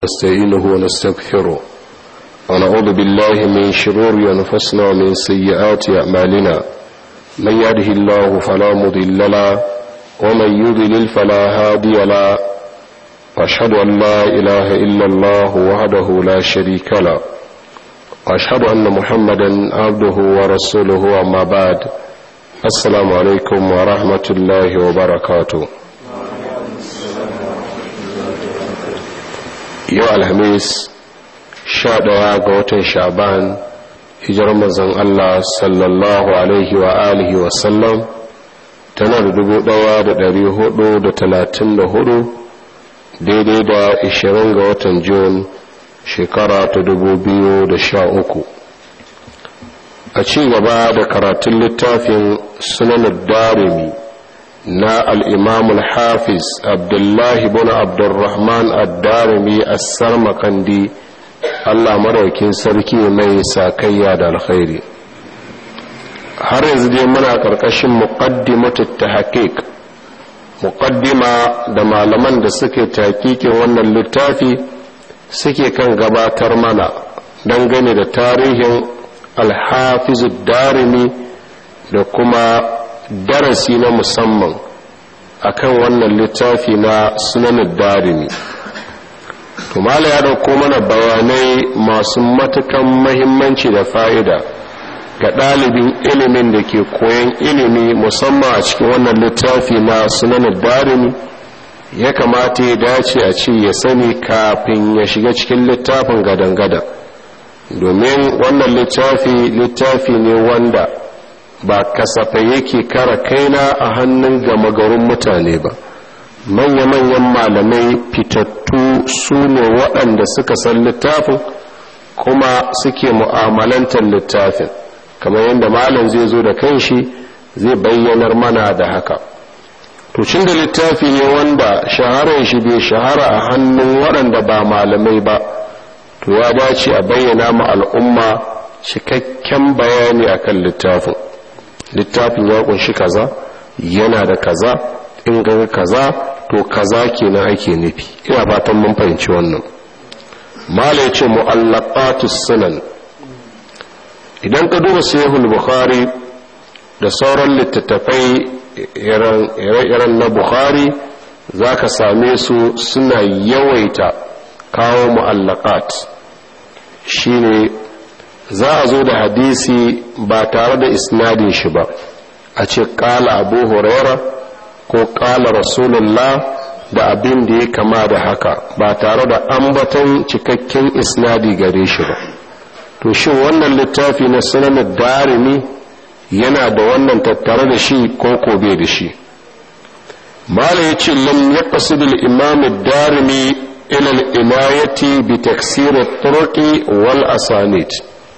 ونستعينه ونستغفره ونعوذ بالله من شرور أنفسنا ومن سيئات أعمالنا من يهده الله فلا مضل له ومن يضلل فلا هادي له واشهد ان لا اله الا الله وحده لا شريك له واشهد ان محمدا عبده ورسوله اما بعد السلام عليكم ورحمه الله وبركاته yau alhamis sha ɗaya ga watan shaban hijirar mazan allah sallallahu alaihi wa alihi wasallam tana da dubu ɗaya da ɗari hudu da talatin da hudu daidai da ishirin ga watan Jun shekara ta dubu biyu da sha uku. a ci gaba da karatun littafin sunanar darimi na al'imamul hafiz abdullahi bin abdurrahman ad-darimi assar makandi allah maraukin sarki mai sakayya da alkhairi har yanzu dai muna ƙarƙashin muqaddimatu ta haƙiƙ muqaddima da malaman da suke takikin wannan littafi suke kan gabatar mana dangane da tarihin alhafizu darimi da kuma darasi na musamman akan wannan littafi na sunanin darimi tumala ya dauko mana bayanai masu matukan mahimmanci da fa'ida ga ɗalibin ilimin da ke koyon ilimi musamman a cikin wannan littafi na sunanin darimi ya kamata ya dace a ce ya sani kafin ya shiga cikin littafin gadan-gadan domin wannan littafi littafi ne wanda ba kasafai yake kara kaina a hannun gama garin mutane ba manya-manyan malamai fitattu su ne waɗanda suka san littafin kuma suke mu'amalantar littafin kamar yadda malam zai zo da kanshi zai bayyanar mana da haka to cin da littafi ne wanda shaharar shi bai shahara a hannun waɗanda ba malamai ba to ya dace a bayyana ma al'umma cikakken bayani akan littafin littafin ya kunshi kaza yana da kaza in ga kaza to kaza kenan ake nufi ina fatan mun fahimci wannan mala ya ce mu'allaqatus sunan idan ka duba sahihul bukhari da sauran littattafai ire-iren na bukhari za ka same su suna yawaita kawo mu'allaqat shine za a zo da hadisi ba tare da isnadin shi ba a ce kala abu huraira ko kala rasulullah da abin da ya kama da haka ba tare da ambaton cikakken isnadi gare shi ba to shi wannan littafi na sunan darimi yana da wannan tattare da shi ko ko bai da shi mala ya ce lam ya qasid imam darimi ila al-inayati bi taksir at-turuqi wal asanid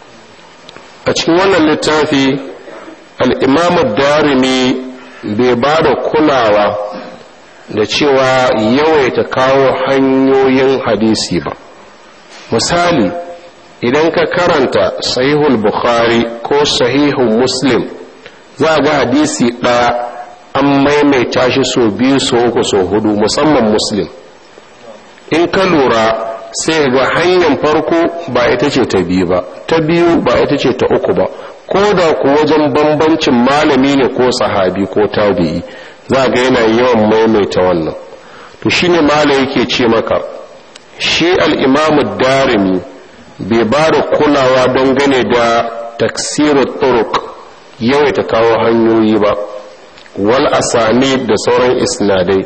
a cikin wannan littafi al-imam darimi bai ba da kulawa da cewa yawaita kawo hanyoyin hadisi ba misali idan ka karanta sahihul bukhari ko sahihul muslim za ga hadisi ɗaya an maimaita shi so biyu so uku so hudu musamman muslim in ka lura sai ga hanyar farko ba ita ce ta biyu ba ta biyu ba ita ce ta uku ba ko da ku wajen bambancin malami ne ko sahabi ko tabi'i za ga yana yawan maimaita wannan to shine mala yake ce maka shi al-imamu darimi bai ba da kulawa dangane da taksirar turuk yawaita kawo hanyoyi ba wal asani da sauran isnadai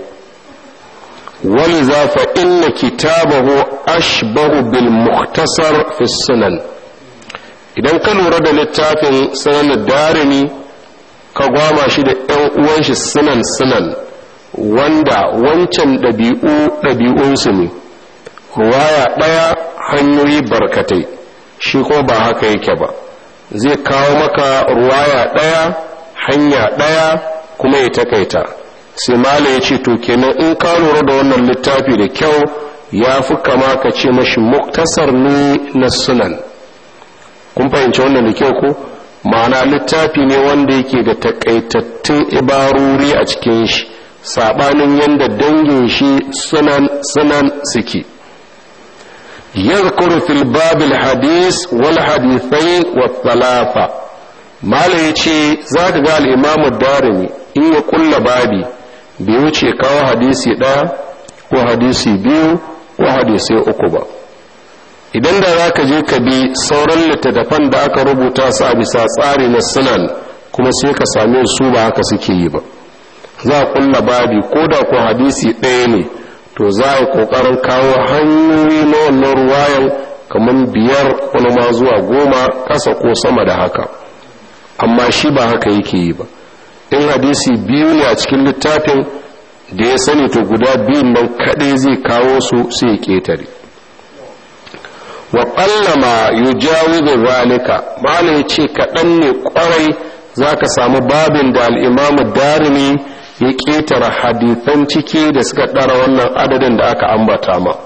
wali zafa inna kitabahu ashbahu bil muktasar fi sunan idan ka lura da littafin sunan darimi ka gwama shi da yan uwan shi sunan sunan wanda wancan ɗabi'u ɗabi'unsu ne ruwaya ɗaya hanyoyi barkatai shi ko ba haka yake ba zai kawo maka ruwaya ɗaya hanya ɗaya kuma ya takaita sai mala ya ce to kenan in ka lura da wannan littafi da kyau ya fi kama ka ce mashi muktasar ne na sunan kun fahimci wannan da kyau ko ma'ana littafi ne wanda yake da takaitattun ibaruri a cikin shi sabanin yadda dangin shi sunan sunan suke yadhkuru fil babil hadis wal hadithai wa thalatha mala yace zaka ga al-imam darimi in ya kulla babi bai wuce kawo hadisi ɗaya ko hadisi biyu ko hadisai uku ba idan da za ka je ka bi sauran littattafan da aka rubuta su a bisa tsari na sunan kuma sai ka same su ba haka suke yi ba za a kulla babi ko da ko hadisi ɗaya ne to za a yi ƙoƙarin kawo hanyoyi na wannan ruwayan kamar biyar wani ma zuwa goma ƙasa ko sama da haka amma shi ba haka yake yi ba in hadisi biyu ne a cikin littafin da ya sani to guda biyun nan kaɗai zai kawo su sai ya ƙetare wa ƙallama yu jawo da zalika mala ya ce kaɗan ne ƙwarai za ka samu babin da al'imamu darimi ya ƙetare hadithan ciki da suka ɗara wannan adadin da aka ambata ma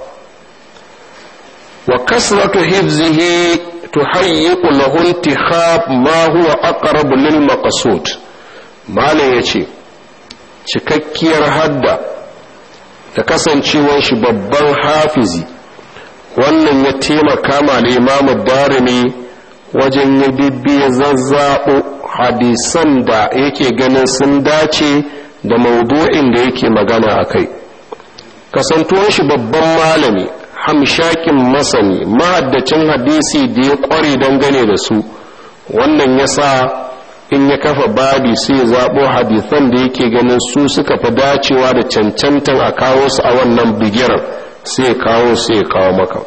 wa kasratu hifzihi tuhayyiqu lahu intihab ma huwa aqrabu lil maqsud malam yace cikakkiyar hadda da kasancewar shi babban hafizi wannan ya taimaka ma imamu darimi wajen ya bibbiya zazzaɓo hadisan da yake ganin sun dace da maudu'in da yake magana a kai kasantuwar shi babban malami hamshakin masani mahaddacin hadisi da ya ƙware dangane da su wannan ya sa in ya kafa babi sai zaɓo hadisan da yake ganin su suka fi dacewa da cancantan a kawo su a wannan bigiran sai kawo sai kawo maka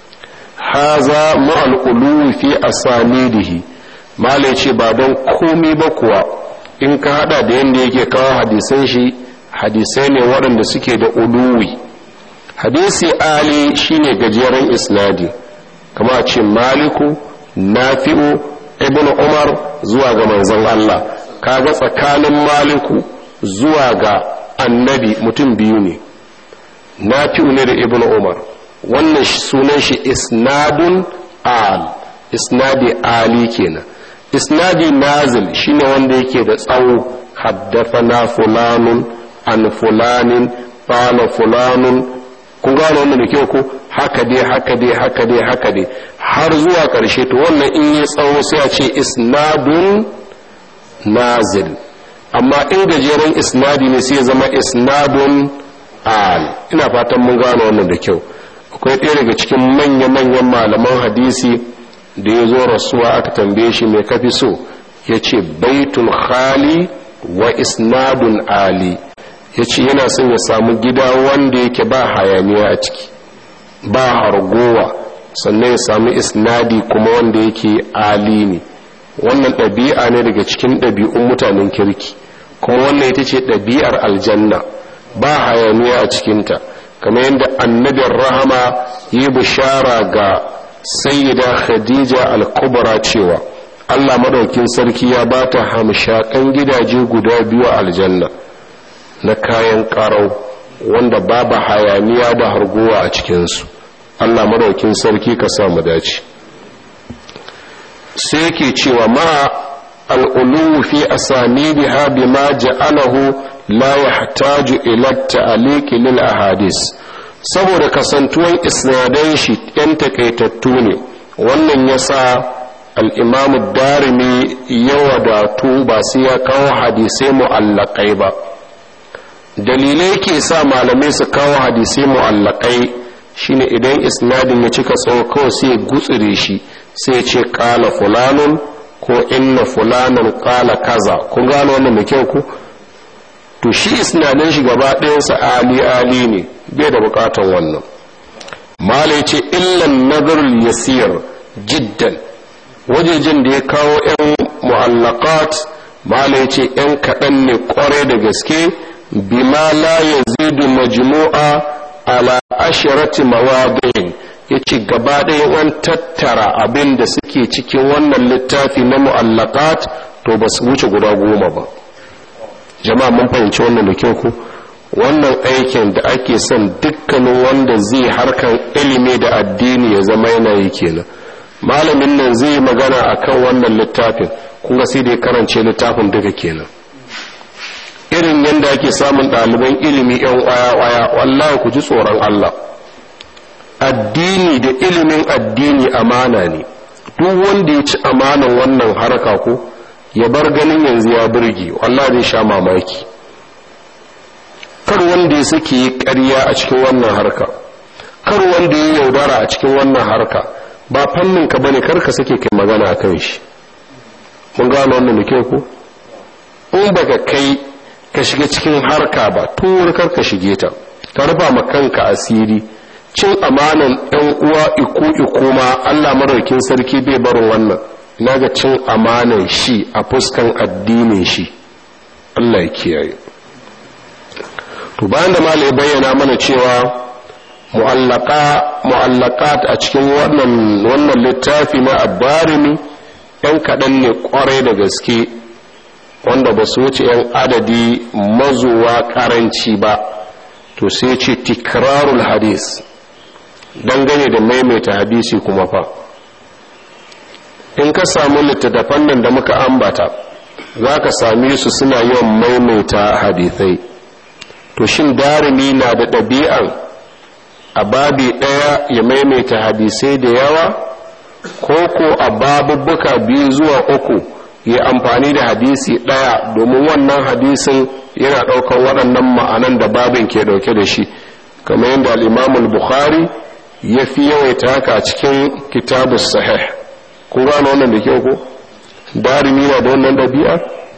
haza ma'al uluwi fi asanidihi malai ce ba don komi ba kuwa in ka hada da yadda yake kawo hadisan shi hadisai ne waɗanda suke da uluwi hadisi ali shine gajeren isnadi kama ce maliku nafi'u ibn umar zuwa ga manzon Allah kaga tsakanin maliku zuwa ga annabi mutum biyu ne nafi'u ne da ibn umar wannan sunan shi isnadun al isnadi ali kenan isnadi nazil shine wanda yake da tsawo haddathana fulanun an fulanin qala fulanun kun gane wannan da kyau ko haka dai haka dai haka dai haka dai har zuwa ƙarshe to wannan in yi tsawo sai a ce isnadun nazil amma in gajeren isnadi ne sai zama isnadun al ina fatan mun gane wannan da kyau akwai ɗaya daga cikin manya-manyan malaman hadisi da ya zo rasuwa aka tambaye shi mai kafi so ya ce baitun khali wa isnadun ali ya ce yana son ya samu gida wanda yake ba hayaniya a ciki ba hargowa sannan ya samu isnadi kuma wanda yake ali ne wannan ɗabi'a ne daga cikin ɗabi'un mutanen kirki kuma wannan ita ce ɗabi'ar aljanna ba hayaniya a cikinta kamar yadda annabin rahama yi bishara ga sayyida khadija al-kubra cewa allah madaukin sarki ya ba ta hamshakan gidaje guda biyu a aljanna na kayan karau wanda babu hayaniya da harguwa a cikinsu allah madaukin sarki ka samu dace sai ke cewa ma al'ulu fi asanidiha bima ja'alahu la yahtaju ila ta'liqi lil ahadis saboda kasantuwan isnadan shi yan takaitattu ne wannan yasa al-imamu darimi ya wadatu ba sai ya kawo hadisai mu'allaqai ba dalilai ke sa malamai su kawo hadisai mu'allaqai shine idan isnadin ya cika tsawo kawai sai gutsire shi sai ce kala fulanun ko inna fulanan kala kaza kun gano wannan da kyau ku to shi isnadin shi gaba ɗayansa ali ali ne bai da bukatan wannan mala ce illan nazarul yasir jiddan wajejen da ya kawo yan mu'allaqat mala ce yan kaɗan ne kwarai da gaske bima la yazidu majmu'a ala ashirati mawadin ya ce gaba ɗaya an tattara abin da suke cikin wannan littafi na mu'allakat to ba su wuce guda goma ba jama'a mun fahimci wannan da kyau ku wannan aikin da ake son dukkanin wanda zai harkan ilimi da addini ya zama yana yi kenan malamin nan zai magana akan wannan littafin kun ga sai da ya karance littafin duka kenan irin yadda ake samun ɗaliban ilimi yan waya-waya wallahi ku ji tsoron Allah addini da ilimin addini amana ne duk wanda ya ci amanan wannan harka ko ya bar ganin yanzu ya burge wallah zai sha mamaki kar wanda ya suke yi ƙarya a cikin wannan harka kar wanda ya yaudara a cikin wannan harka ba fannin ka bane kar ka sake kai magana a kan shi mun gano wannan da kyau ko in baka kai ka shiga cikin harka ba tun kar ka shige ta ka rufa ma kanka asiri cin amanan ɗan uwa iku iku ma Allah maraukin sarki bai barin wannan ina ga cin amanan shi a fuskan addinin shi Allah ya kiyaye to bayan da malai bayyana mana cewa mu'allaka mu'allakat a cikin wannan wannan littafi na abbarimi yan kaɗan ne kwarai da gaske wanda ba su wuce yan adadi mazuwa karanci ba to sai ce tikrarul hadis dangane da maimaita hadisi kuma fa in ka samu littattafan nan da muka ambata za ka same su suna yawan maimaita hadithai to shin darimi na da ɗabi'an a babi ɗaya ya maimaita hadisai da yawa ko ko a babubbuka biyu zuwa uku ya amfani da hadisi ɗaya domin wannan hadisin yana ɗaukar waɗannan ma'anan da babin ke ɗauke da shi kamar yadda al'imamul bukhari ya fi yawaita haka cikin kitabus sahih kun gano wannan da kyau ko darimi na da wannan ɗabi'a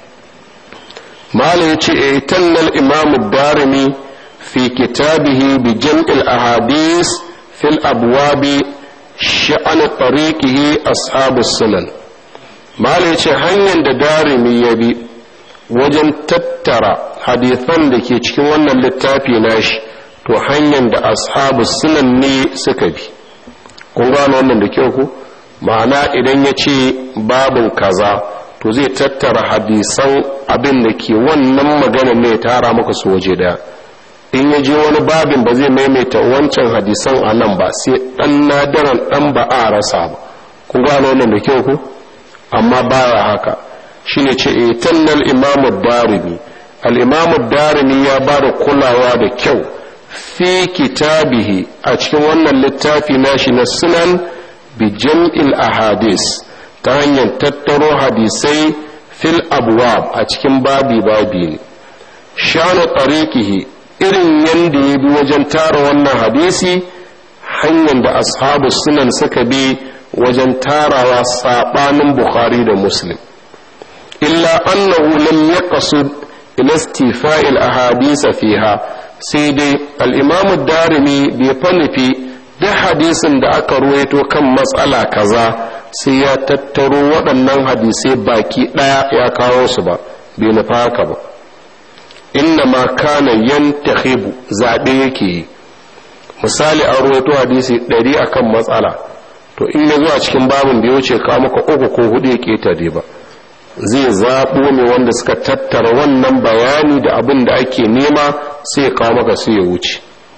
malam ya ce a tannal imamu darimi fi kitabihi bi jam'il ahadis fil abwabi sha'an tariqihi ashabus sunan malam ya ce hanyar da darimi ya bi wajen tattara hadithan da ke cikin wannan littafi nashi to hanyar da ashabu sunan ne suka bi kun gano wannan da kyau ku ma'ana idan ya ce babin kaza to zai tattara hadisan abin da ke wannan magana ne tara maka su waje daya in ya je wani babin ba zai maimaita wancan hadisan a nan ba sai dan nadaran dan ba a rasa ba kun gano wannan da kyau ku amma baya haka shine ce itannal imamu darimi al-imamu darimi ya ba da kulawa da kyau fi kitabihi a cikin wannan littafi nashi na sunan bi jam'il ahadis ta hanyar tattaro hadisai fil abwab a cikin babi babi ne shanu tariqihi irin yanda ya bi wajen tara wannan hadisi hanyar da ashabu sunan suka bi wajen tarawa sabanin bukhari da muslim illa annahu lam yaqsud ila istifa'il ahadisa fiha sai dai al'imamu darimi bai fanufi duk hadisin da aka ruwaito kan matsala kaza sai ya tattaro waɗannan hadisai baki ɗaya ya kawo su ba bai nufa haka ba inna ma kana yantahibu zaɓe yake yi misali an ruwaito hadisi ɗari akan matsala to in ya zo a cikin babin da ya wuce kawo maka uku ko hudu ya ƙetare ba zai zaɓo ne wanda suka tattara wannan bayani da abin da ake nema sai kawo maka sai ya wuce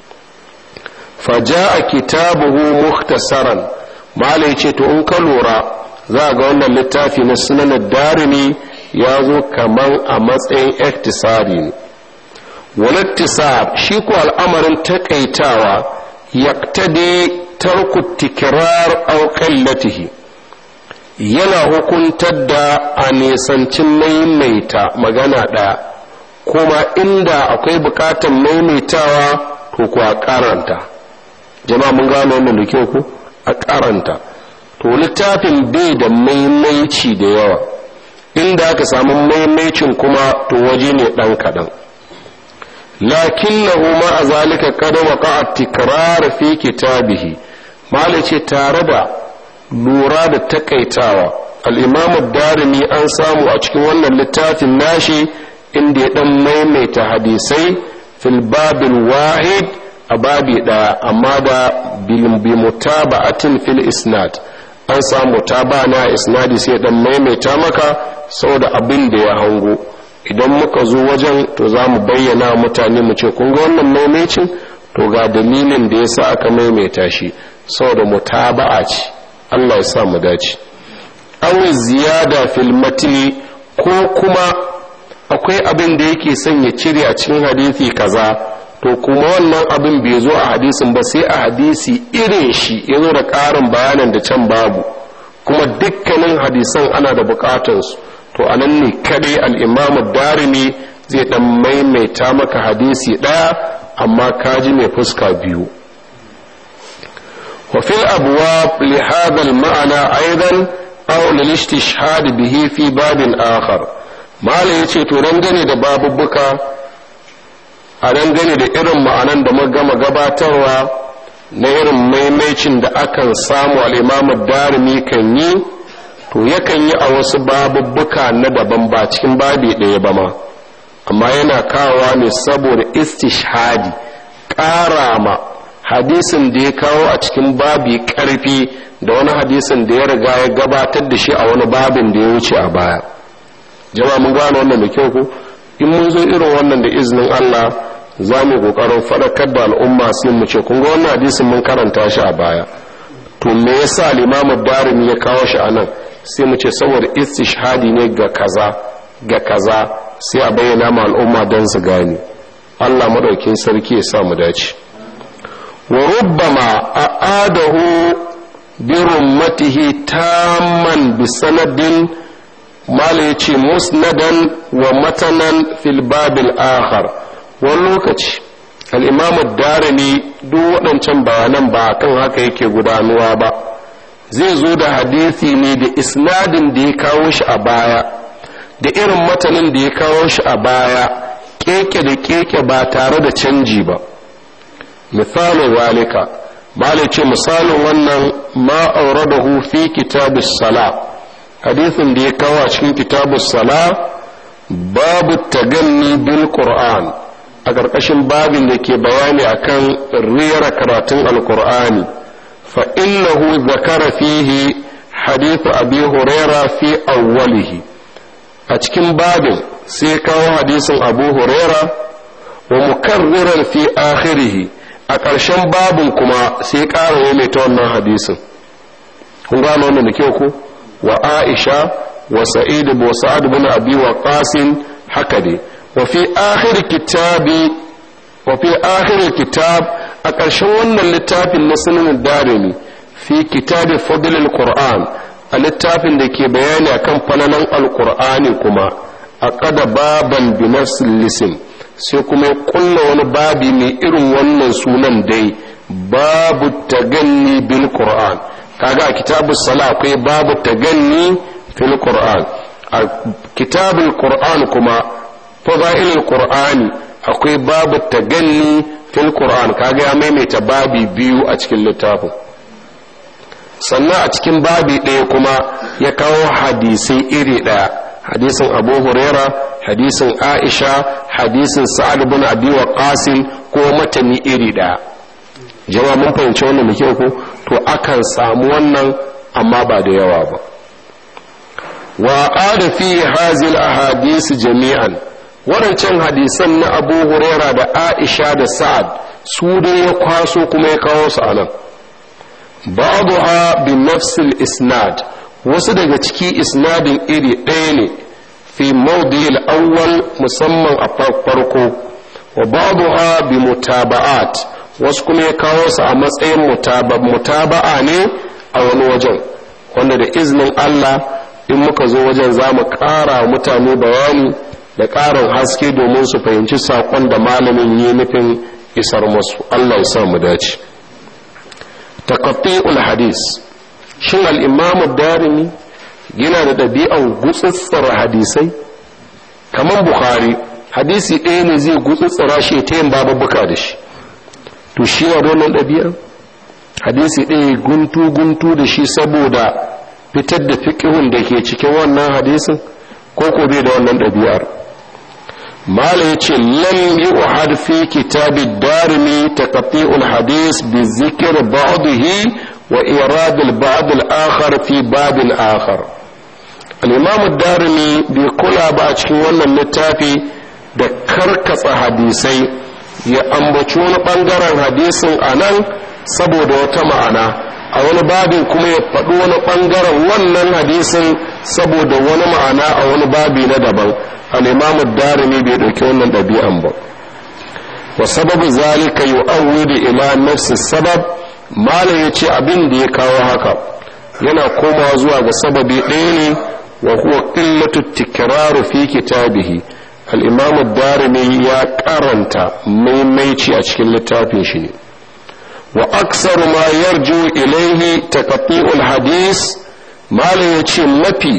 faja a kitabuhu muhtasaran malai ce to in ka lura za ga wannan littafi na sunanar darimi ya zo kamar a matsayin iktisari ne walittisar shi ko al'amarin takaitawa yaktade tarku tikirar auƙallatihi yana hukuntar da a nisancin maimaita magana ɗaya kuma inda akwai bukatar maimaitawa to ku a karanta jama'a mun gano wannan da kyau ku a karanta to littafin bai da maimaici da yawa inda aka samu maimaicin kuma to waje ne ɗan kaɗan lakinnahu ma a zalika kada waka a tikrar fi kitabihi malice tare da lura da takaitawa al'imamu darimi an samu a cikin wannan littafin nashi inda ya dan maimaita hadisai fil babil wahid a babi daya amma da bi mutaba'atin fil isnad an samu mutaba na isnadi sai dan maimaita maka saboda abin da ya hango idan muka zo wajen to za mu bayyana mutane mu ce kun ga wannan maimacin to ga dalilin da ya sa aka maimaita shi saboda mutaba'a ce Allah ya sa mu dace aw ziyada fil matni ko kuma akwai abin da yake son ya cire a cikin hadisi kaza to kuma wannan abin bai zo a hadisin ba sai a hadisi irin shi ya zo da ƙarin bayanin da can babu kuma dukkanin hadisan ana da bukatansu to a nan ne kadai al'imamu darimi zai dan maimaita maka hadisi ɗaya amma kaji mai fuska biyu وفي الأبواب لهذا المعنى أيضا أو للاستشهاد به في باب آخر ما ليتي ترنجني da babubuka a dangane da irin ma'anan da magama gabatarwa na irin maimaicin da akan samu al'imamu darimi kan yi to yakan yi a wasu babubbuka na daban ba cikin babi ɗaya ba ma amma yana kawowa ne saboda istishhadi ƙara ma hadisin da ya kawo a cikin babi ƙarfi da wani hadisin da ya riga ya gabatar da shi a wani babin da ya wuce a baya jama'a mun gane wannan da kyau ko in mun zo irin wannan da izinin Allah za mu kokarin faɗakar da al'umma sai mu ce kun ga wannan hadisin mun karanta shi a baya to me yasa limamu darimi ya kawo shi a nan sai mu ce saboda istishhadi ne ga kaza ga kaza sai a bayyana ma al'umma don su gane Allah madaukin sarki ya sa mu dace wa rubbama a'adahu bi rummatihi tamman bi sanadin mala yace musnadan wa matanan fil babil akhar wani lokaci al'imamu darimi duk waɗancan bayanan ba kan haka yake gudanuwa ba zai zo da hadisi ne da isnadin da ya kawo shi a baya da irin matanin da ya kawo shi a baya keke da keke ba tare da canji ba misalin zalika bale ce misalin wannan ma'auradahu fi kitabus sala hadisin da ya kawo a cikin kitabus sala babu taganni bil qur'an a ƙarƙashin babin da ke bayani akan rera karatun alkur'ani fa innahu zakara fihi hadithu abi huraira fi awwalihi a cikin babin sai kawo hadisin abu huraira wa mukarriran fi akhirihi a ƙarshen babin kuma sai ƙara mai ta wannan hadisin kun gano wannan da kyau ko wa aisha wa sa'id wa sa'ad bin abi wa qasim haka dai وفي آخر كتاب وفي آخر الكتاب أكرشن wannan littafin na sunan darimi fi kitab fadl alquran a littafin da ke bayani akan falalan alqur'ani kuma a kada baban bi lisin sai kuma kulla wani babi mai irin wannan sunan dai babu taganni bil qur'an kaga a kitabus sala akwai babu taganni fil qur'an a kitabul qur'an kuma fadailul qur'ani akwai babu taganni fil qur'an kaga ya maimaita babi biyu a cikin littafin sannan a cikin babi ɗaya kuma ya kawo hadisai iri ɗaya hadisin abu huraira hadisin aisha hadisin sa'ad bin abi waqasim ko matani iri ɗaya jama'a mun fahimci wannan da kyau ko to akan samu wannan amma ba da yawa ba wa qada fi hazil ahadith jami'an waɗancan hadisan na abu huraira da aisha da sa'ad su dai ya kwaso kuma ya kawo su anan ba'dha bi nafsil isnad wasu daga ciki isnadin iri ɗaya ne fi mawdi'il awwal musamman a farko wa ba'dha bi mutaba'at wasu kuma ya kawo su a matsayin mutaba'a ne a wani wajen wanda da iznin Allah in muka zo wajen za mu ƙara mutane bayani da ƙarin haske domin su fahimci saƙon da malamin yi nufin isar masu Allah ya sa mu dace taqatti'ul hadis shin al-imam darimi yana da ɗabi'an gutsutsura hadisai kamar bukhari hadisi ɗaya ne zai gutsutsura shi ta yin babubuka da shi to shi na wannan ɗabi'an hadisi ɗaya guntu guntu da shi saboda fitar da fiƙihun da ke cikin wannan hadisin ko ko bai da wannan ɗabi'ar mala ya ce lam yi uhad fi kitabi darimi taqati'ul hadis bi zikr ba'dihi wa irad al ba'd al akhar fi bab al akhar al imam darimi bai kula ba a cikin wannan littafi da karkatsa hadisai ya ambaci wani bangaren hadisin anan saboda wata ma'ana a wani babin kuma ya faɗi wani ɓangaren wannan hadisin saboda wani ma'ana a wani babi na daban al'imamu darimi bai ɗauki wannan ɗabi'an ba wa sababu zalika yu'awwidu ila nafsi sabab malam yace abin da ya kawo haka yana komawa zuwa ga sababi ɗaya ne wa huwa qillatu tikraru fi kitabihi al-imam ad-darimi ya karanta maimaici a cikin littafin shi ne wa aksaru ma yarju ilaihi taqti'ul hadis malam yace mafi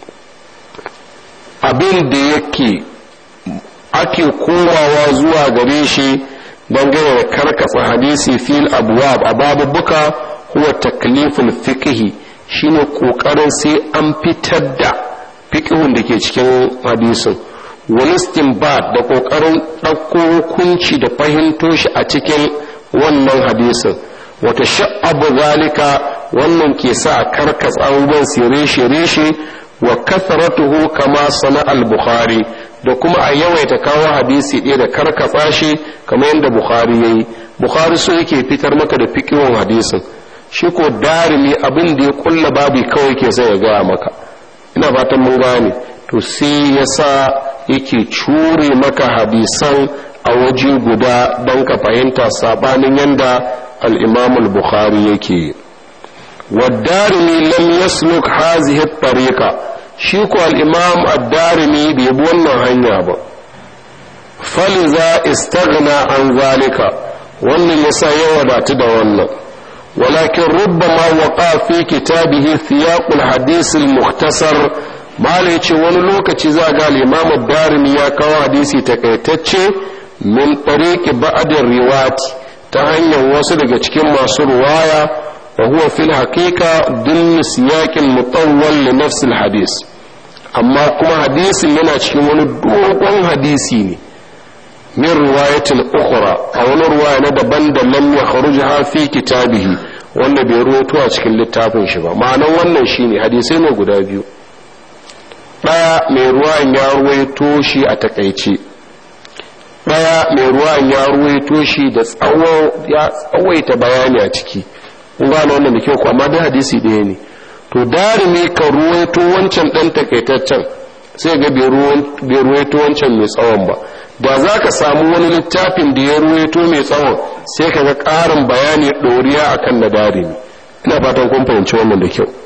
abin da yake ake komawa zuwa gare shi dangane da karkasa hadisi fil abwab a babubuka huwa takliful fiqhi shine kokarin sai an fitar da fiqhun da ke cikin hadisin wani istinbat da kokarin ɗauko hukunci da fahimto shi a cikin wannan hadisin wata sha'abu zalika wannan ke sa karkasa abubuwan su reshe-reshe wa kasaratuhu kama sana al-bukhari da kuma a yawaita kawo hadisi ɗaya da karkatsa shi kamar yadda bukhari ya yi bukhari so yake fitar maka da fikiwan hadisin shi ko darimi abin da ya kulla babi kawai ke sai ya gaya maka ina fatan mun gane to sai ya sa yake cure maka hadisan a waje guda don ka fahimta sabanin yadda al-imam al-bukhari yake yi والدارمي لم يسلك هذه الطريقة شيكو الإمام الدارمي بيبون هنيا با فلذا استغنى عن ذلك wannan yasa ya wadatu da wannan walakin rubbama waqa fi kitabihi thiyaqul hadith al mukhtasar mala yace wani lokaci za ga al-imam ad-darimi ya kawo hadisi takaitacce min tariqi ba'd riwati ta hanyar wasu daga cikin masu ruwaya وهو في الحقيقة ضمن سياق مطول لنفس الحديث أما كما حديث لنا cikin dogon hadisi ne min riwayatin ukhra a wani ruwaya na daban da lam yakhrujaha fi kitabihi wanda bai ruwaito a cikin littafin shi ba ma'anan wannan shine hadisai ne guda biyu daya mai ruwayan ya ruwaito shi a takaice daya mai ruwayan ya ruwaito shi da tsawo ya tsawaita bayani a ciki kun gano wannan da kyau ko amma dai hadisi ɗaya ne to darimi ka ruwaito wancan ɗan takaitaccen sai ga bai ruwaito wancan mai tsawon ba da za ka samu wani littafin da ya ruwaito mai tsawon sai ka ga ƙarin bayani ɗoriya a kan na darimi ina fatan kun fahimci wannan da kyau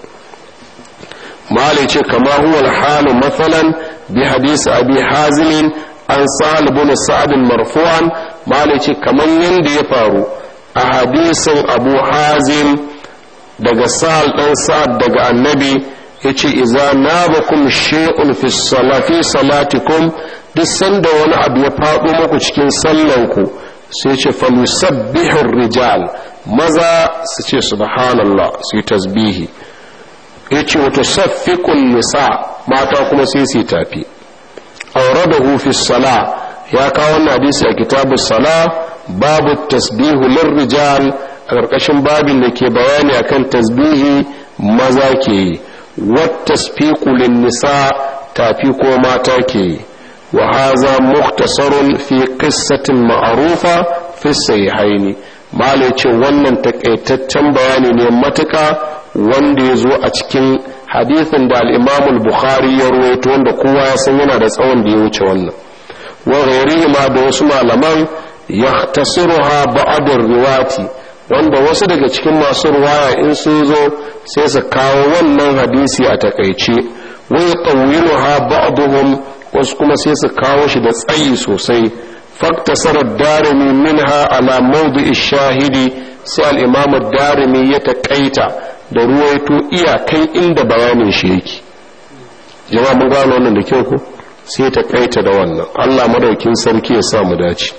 malai ce kama huwa halu matsalan bi hadisi abi hazimin an sa'al bin sa'adin marfu'an malai ce kamar yadda ya faru a hadisin abu hazim daga sa'al ɗan sa'ad daga annabi ya ce iza na bakum shi'un fi salatikum duk sanda wani abu ya faɗo muku cikin sallanku sai ce falusabbihin rijal maza su ce subhanallah su yi tasbihi ya ce wata saffikun nisa mata kuma sai su yi tafi aure da hufi sala ya kawo wannan hadisi a kitabu sala babu tasbihu lirrijal a ƙarƙashin babin da ke bayani akan tasbihi maza ke yi wattasfiqu nisa tafi ko mata ke yi wa haza mukhtasarun fi qissatin ma'rufa fi sahihaini malai ce wannan takaitaccen bayani ne matuka wanda ya zo a cikin hadithin da al-imam al-bukhari ya ruwaito wanda kowa ya san yana da tsawon da ya wuce wannan wa ghairihi ma da wasu malaman yahtasiruha ba'd riwati wanda wasu daga cikin masu ruwaya in sun zo sai su kawo wannan hadisi a takaice wa yatawiluha ba'dhum wasu kuma sai su kawo shi da tsayi sosai faktasarar darimi minha ala mawdu'i shahidi sai al-imam darimi ya taƙaita da ruwaito iyakai inda bayanin shi yake jama'a mun gano wannan da kyau ko sai ta kaita da wannan Allah madaukin sarki ya sa mu dace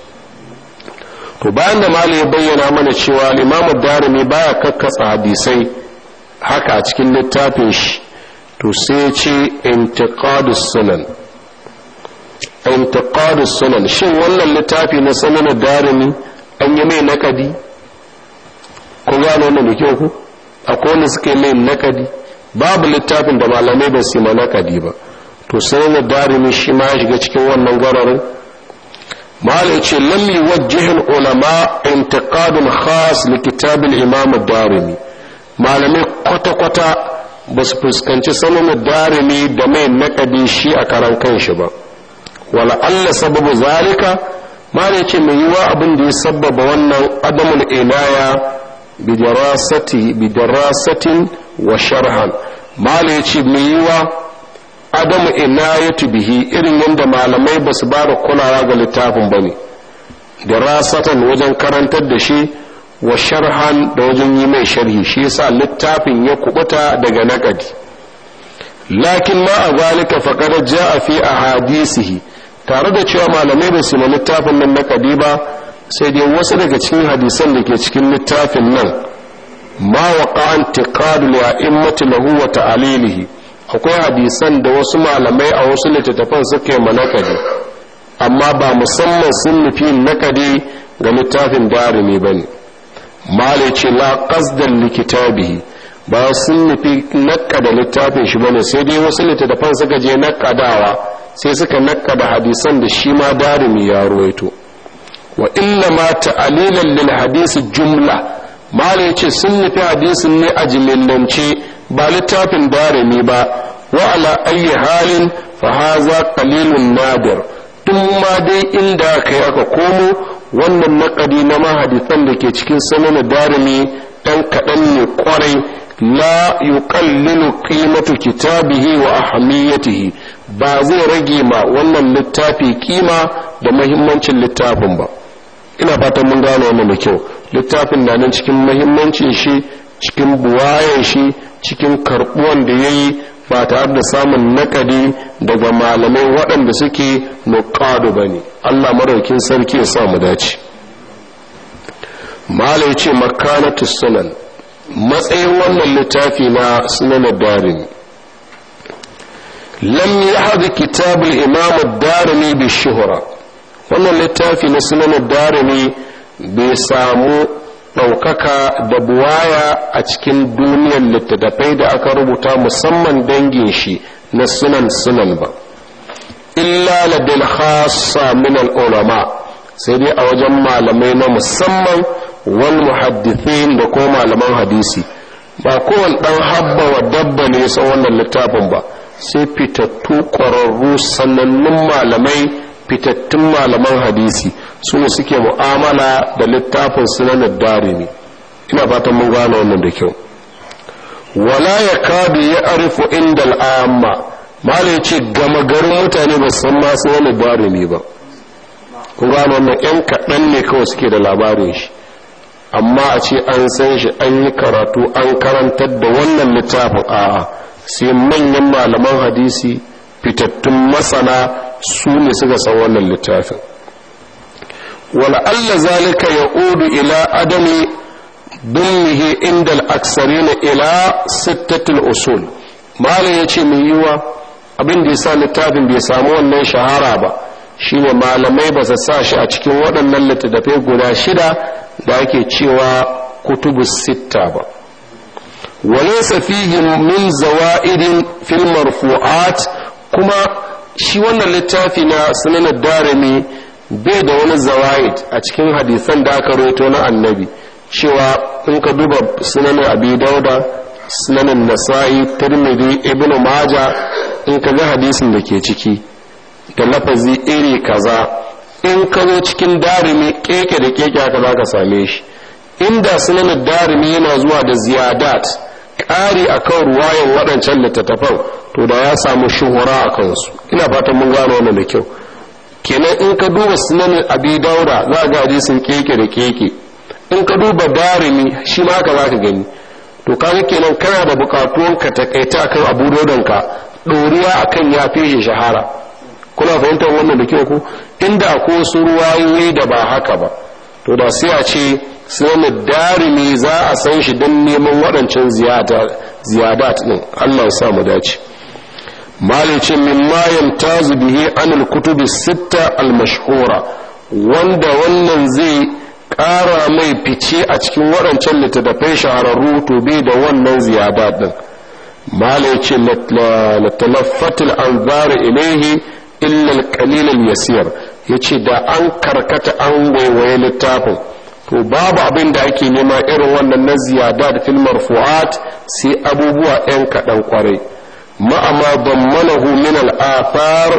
to bayan da malai ya bayyana mana cewa al-imam darimi baya kakkasa hadisai haka a cikin littafin shi to sai ce intiqadus sunan intiqadus sunan shin wannan littafi na sunan darimi an yi mai nakadi ko gano wannan da kyau ko akwai wanda suka yi mai nakadi babu littafin da malamai ba su yi nakadi ba to sunan darimi shi ma ya shiga cikin wannan gwararin malai ce lam yuwajjih ulama intiqadun khas li kitab al-imam ad-darimi malamai kwata-kwata ba su fuskanci sanin darimi da mai nakadi shi a karan kanshi ba wala Allah sababu zalika mala yace mai yiwa abin da ya sabbaba wannan adamul inaya bidarasati bidarasatin wa sharhan mala yace mai yiwa adamu inayatu bihi irin yadda malamai ba su ba da kulawa ga littafin ba ne dirasatan wajen karantar da shi wa sharhan da wajen yi mai sharhi shi yasa littafin ya kubuta daga naƙadi lakin ma a zalika faqad jaa fi ahadisihi tare da cewa malamai ba su littafin nan naƙadi ba sai dai wasu daga cikin hadisan da ke cikin littafin nan ma waqa antiqadu li'a'immati lahu wa ta'alilihi akwai hadisan da wasu malamai a wasu littattafan suka yi manakadi amma ba musamman sun nufi nakadi ga littafin darimi ba ne malai ce la qasdan likitabihi ba sun nufi nakada littafin shi bane sai dai wasu littattafan suka je nakadawa sai suka nakada hadisan da shi ma darimi ya ruwaito wa inna ma ta'alilan lil hadisi jumla malai ce sun nufi hadisin ne a jimillance ba littafin darimi ba wa ala ayi halin fa haza qalilun nadir tun ma dai inda kai aka komo wannan naƙadi na mahadisan da ke cikin sanin darimi dan kaɗan ne kwarai la yuqallilu qimatu kitabihi wa ahamiyatihi ba zai rage ma wannan littafi kima da mahimmancin littafin ba ina fatan mun gane wannan da kyau littafin na nan cikin mahimmancin shi cikin buwayen shi cikin karbuwan da ya yi ba tare da samun nakadi daga malamai waɗanda suke nuƙadu ba ne allah maraukin sarki ya sa mu dace malai ce makanatu sunan matsayin wannan littafi na sunan darin lam ya haɗu kitabul imam darimi bi shuhura wannan littafi na sunan darimi bai samu ɗaukaka da buwaya a cikin duniyar littattafai da aka rubuta musamman dangin shi na sunan sunan ba illa ladil khassa min ulama sai dai a wajen malamai na musamman wal muhaddithin da ko malaman hadisi ba kowane ɗan habba wa dabba ne sa wannan littafin ba sai fitattu ƙwararru sanannun malamai fitattun malaman hadisi su ne suke mu'amala da littafin sunanar darimi ina fatan mun gane wannan da kyau wala ya kadu ya arifu inda al'amma malai ce gama garin mutane ba san ma sunanar darimi ba kun gane wannan yan kaɗan ne kawai suke da labarin shi amma a ce an san shi an yi karatu an karantar da wannan littafin a'a sai manyan malaman hadisi fitattun masana su ne suka san wannan littafin wala'alla zalika ya udu ila adami dummihi inda al'aksari na ila sittatul usul malam ya ce mai yiwa abin da ya sa littafin bai samu wannan shahara ba shine malamai ba su sa shi a cikin waɗannan littattafai guda shida da ake cewa kutubu sitta ba walaysa fihi min zawa'idin fil marfu'at kuma shi wannan littafi na sunan darimi bai da wani zawa'id a cikin hadisan da aka roto na annabi cewa in ka duba sunan abi dauda sunan nasa'i tirmidhi ibnu maja in ka ga hadisin da ke ciki da lafazi iri kaza in ka zo cikin darimi keke da keke haka za ka same shi inda sunan darimi yana zuwa da ziyadat ƙari a kan ruwayan waɗancan littattafan to da ya samu shuhura a kansu ina fatan mun gano wannan da kyau kenan in ka duba sunan abi daura za ga hadisin keke da keke in ka duba darimi shi ma haka za ka gani to kaga kenan kana da bukatuwan ka takaita akan abu dodonka ɗoriya akan ya fi shi shahara kuna fahimtar wannan da kyau ko inda ko wasu ruwayoyi da ba haka ba to da sai a ce sunan darimi za a san shi don neman waɗancan ziyadat ɗin allah sa mu dace malicin min mayan tazu bihi anil kutubi sitta al-mashhura wanda wannan zai ƙara mai fice a cikin waɗancan littattafai shahararru to bai da wannan ziyadat ɗin malicin latalaffatul anzara ilaihi illa al-qalil al-yasir yace da an karkata an waiwaye littafin to babu abin da ake nema irin wannan na ziyada da fil marfu'at sai abubuwa ɗan kaɗan kwarai ma'ama dammanahu min al-athar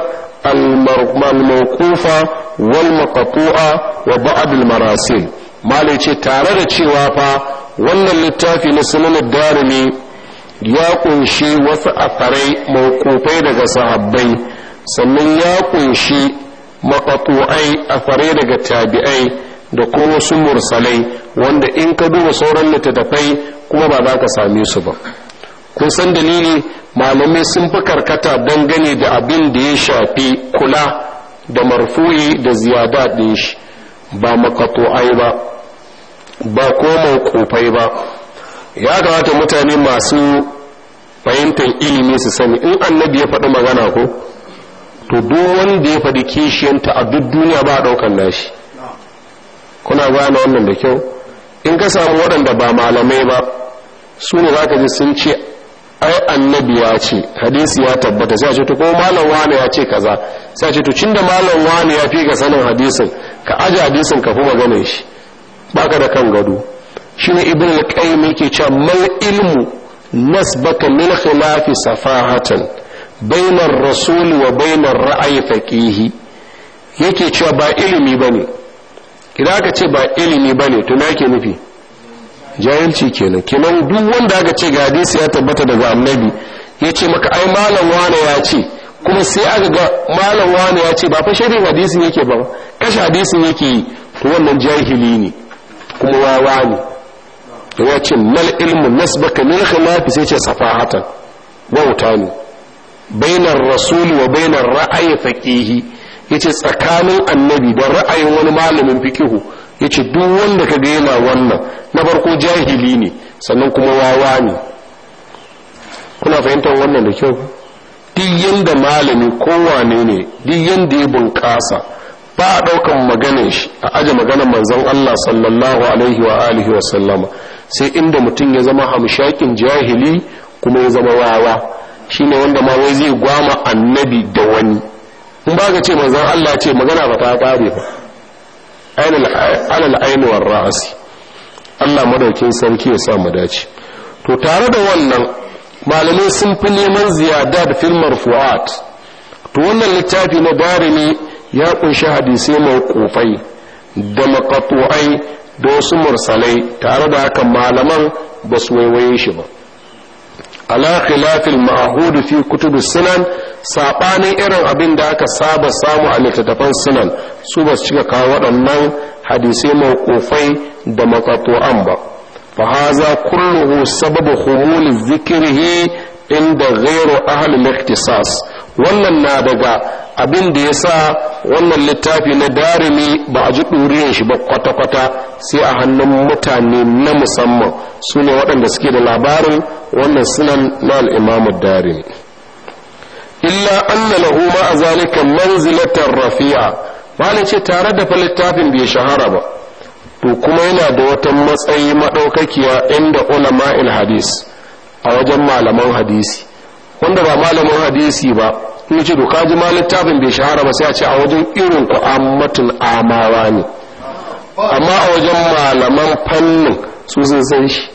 al-mawqufa wal maqtu'a wa ba'd al-marasil malai ce tare da cewa fa wannan littafi na sunan darimi ya kunshi wasu afarai mawqufai daga sahabbai sannan ya kunshi maqtu'ai afarai daga tabi'ai da kuma wasu mursalai wanda in ka duba sauran littattafai kuma ba za ka same su ba kun san dalili malamai sun fi karkata dangane da abin da ya shafi kula da marfu'i da ziyada ɗin shi ba makato'ai ba ba ko kofai ba ya kamata mutane masu fahimtar ilimi su sani in annabi ya faɗi magana ko to duk wanda ya faɗi kishiyanta a duk duniya ba a ɗaukar nashi kuna gane wannan da kyau in ka samu waɗanda ba malamai ba su ne za ka ji sun ce ai annabi ya ce hadisi ya tabbata sai a ce to ko malam wane ya ce kaza sai a ce to cinda malam wane ya fi ka sanin hadisin ka aje hadisin ka fi maganar shi baka da kan gado shine ibn al-qayyim yake cewa mal ilmu nasbaka min khilafi safahatan bainar rasul wa bainar ra'ayi faqihi yake cewa ba ilimi bane idan aka ce ba ilimi bane to me yake nufi jahilci kenan kenan duk wanda aka ce ga hadisi ya tabbata daga annabi ya ce maka ai malam wane ya ce kuma sai aka ga malam wane ya ce ba fa shirin hadisin yake ba kashe hadisin yake yi to wannan jahili ne kuma wawa ne da ya ce mal ilmu nasbaka min khilafi sai ce safahatan wauta ne bainar rasul wa bainar ra'ayi faqihi yace tsakanin annabi da ra'ayin wani malamin fikihu ya ce duk wanda ka yana wannan na farko jahili ne sannan kuma wawa ne kuna fahimtar wannan da kyau duk yanda malami kowane ne duk yanda ya bunƙasa ba a ɗaukan maganin shi a aje maganar manzon Allah sallallahu alaihi wa alihi wa sallama sai inda mutum ya zama hamshakin jahili kuma ya zama wawa shine wanda ma wai zai gwama annabi da wani in ba ka ce manzon Allah ce magana ba ta ƙare ba alal ainihin ra'asi Allah madaukin sarki ya sa mu dace to tare da wannan malamai sun fi neman ziyada da filmar fu'at to wannan littafi na darimi ya kunshi hadisai mawqufai da maqtu'ai da wasu mursalai tare da haka malaman ba su waiwaye shi ba ala khilafil ma'hud fi kutub sunan sabanin irin abin da aka saba samu a littattafan sunan su ba su cika kawo waɗannan hadisai mawqufai da maqtu'an ba fa haza kulluhu sababu khumul zikrihi inda ghairu ahli al-ikhtisas wannan na daga abin da yasa wannan littafi na darimi ba a ji ɗuriyar shi ba kwata-kwata sai a hannun mutane na musamman su ne waɗanda suke da labarin wannan sunan na al'imamu darimi illa anna lahu ma a zalika manzilatar rafi'a ba ce tare da fa littafin bai shahara ba to kuma yana da wata matsayi maɗaukakiya inda ulama'il hadis a wajen malaman hadisi wanda ba malamin hadisi ba in ce to kaji ma littafin bai shahara ba sai a ce a wajen irin ku ammatul amawa ne amma a wajen malaman fannin su sun san shi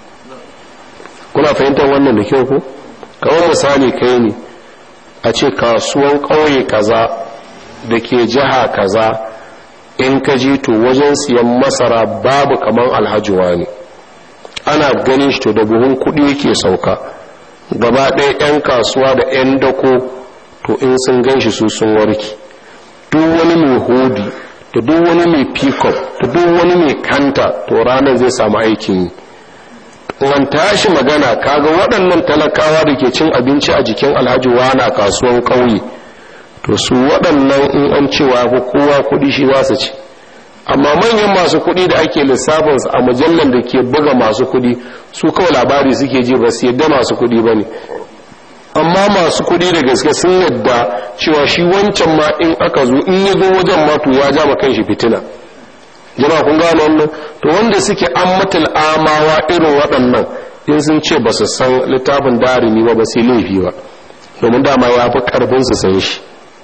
kuna fahimtar wannan da kyau ko kamar misali kai ne a ce kasuwan ƙauye kaza da ke jiha kaza in ka ji to wajen siyan masara babu kamar alhajiwa ne ana ganin shi to da buhun kuɗi yake sauka gaba ɗaya 'yan kasuwa da 'yan dako to in sun gan shi su sun warki duk wani mai hodi da duk wani mai pickup da duk wani mai kanta to ranar zai samu aikin yi an tashi magana kaga waɗannan talakawa da ke cin abinci a jikin alhaji wana kasuwan ƙauye to su waɗannan in an cewa ko kowa kuɗi shi za su ci amma manyan masu kuɗi da ake lissafin a mujallar da ke buga masu kuɗi su kawai labari suke ji ba su yadda masu kuɗi ba ne amma masu kuɗi da gaske sun yadda cewa shi wancan ma in aka zo in ya zo wajen ma to ya ja kan shi fitina jama'a kun gano wannan to wanda suke an matal amawa irin waɗannan in sun ce ba su san littafin darimi ba ba sai laifi ba domin dama ya fi karfin su san shi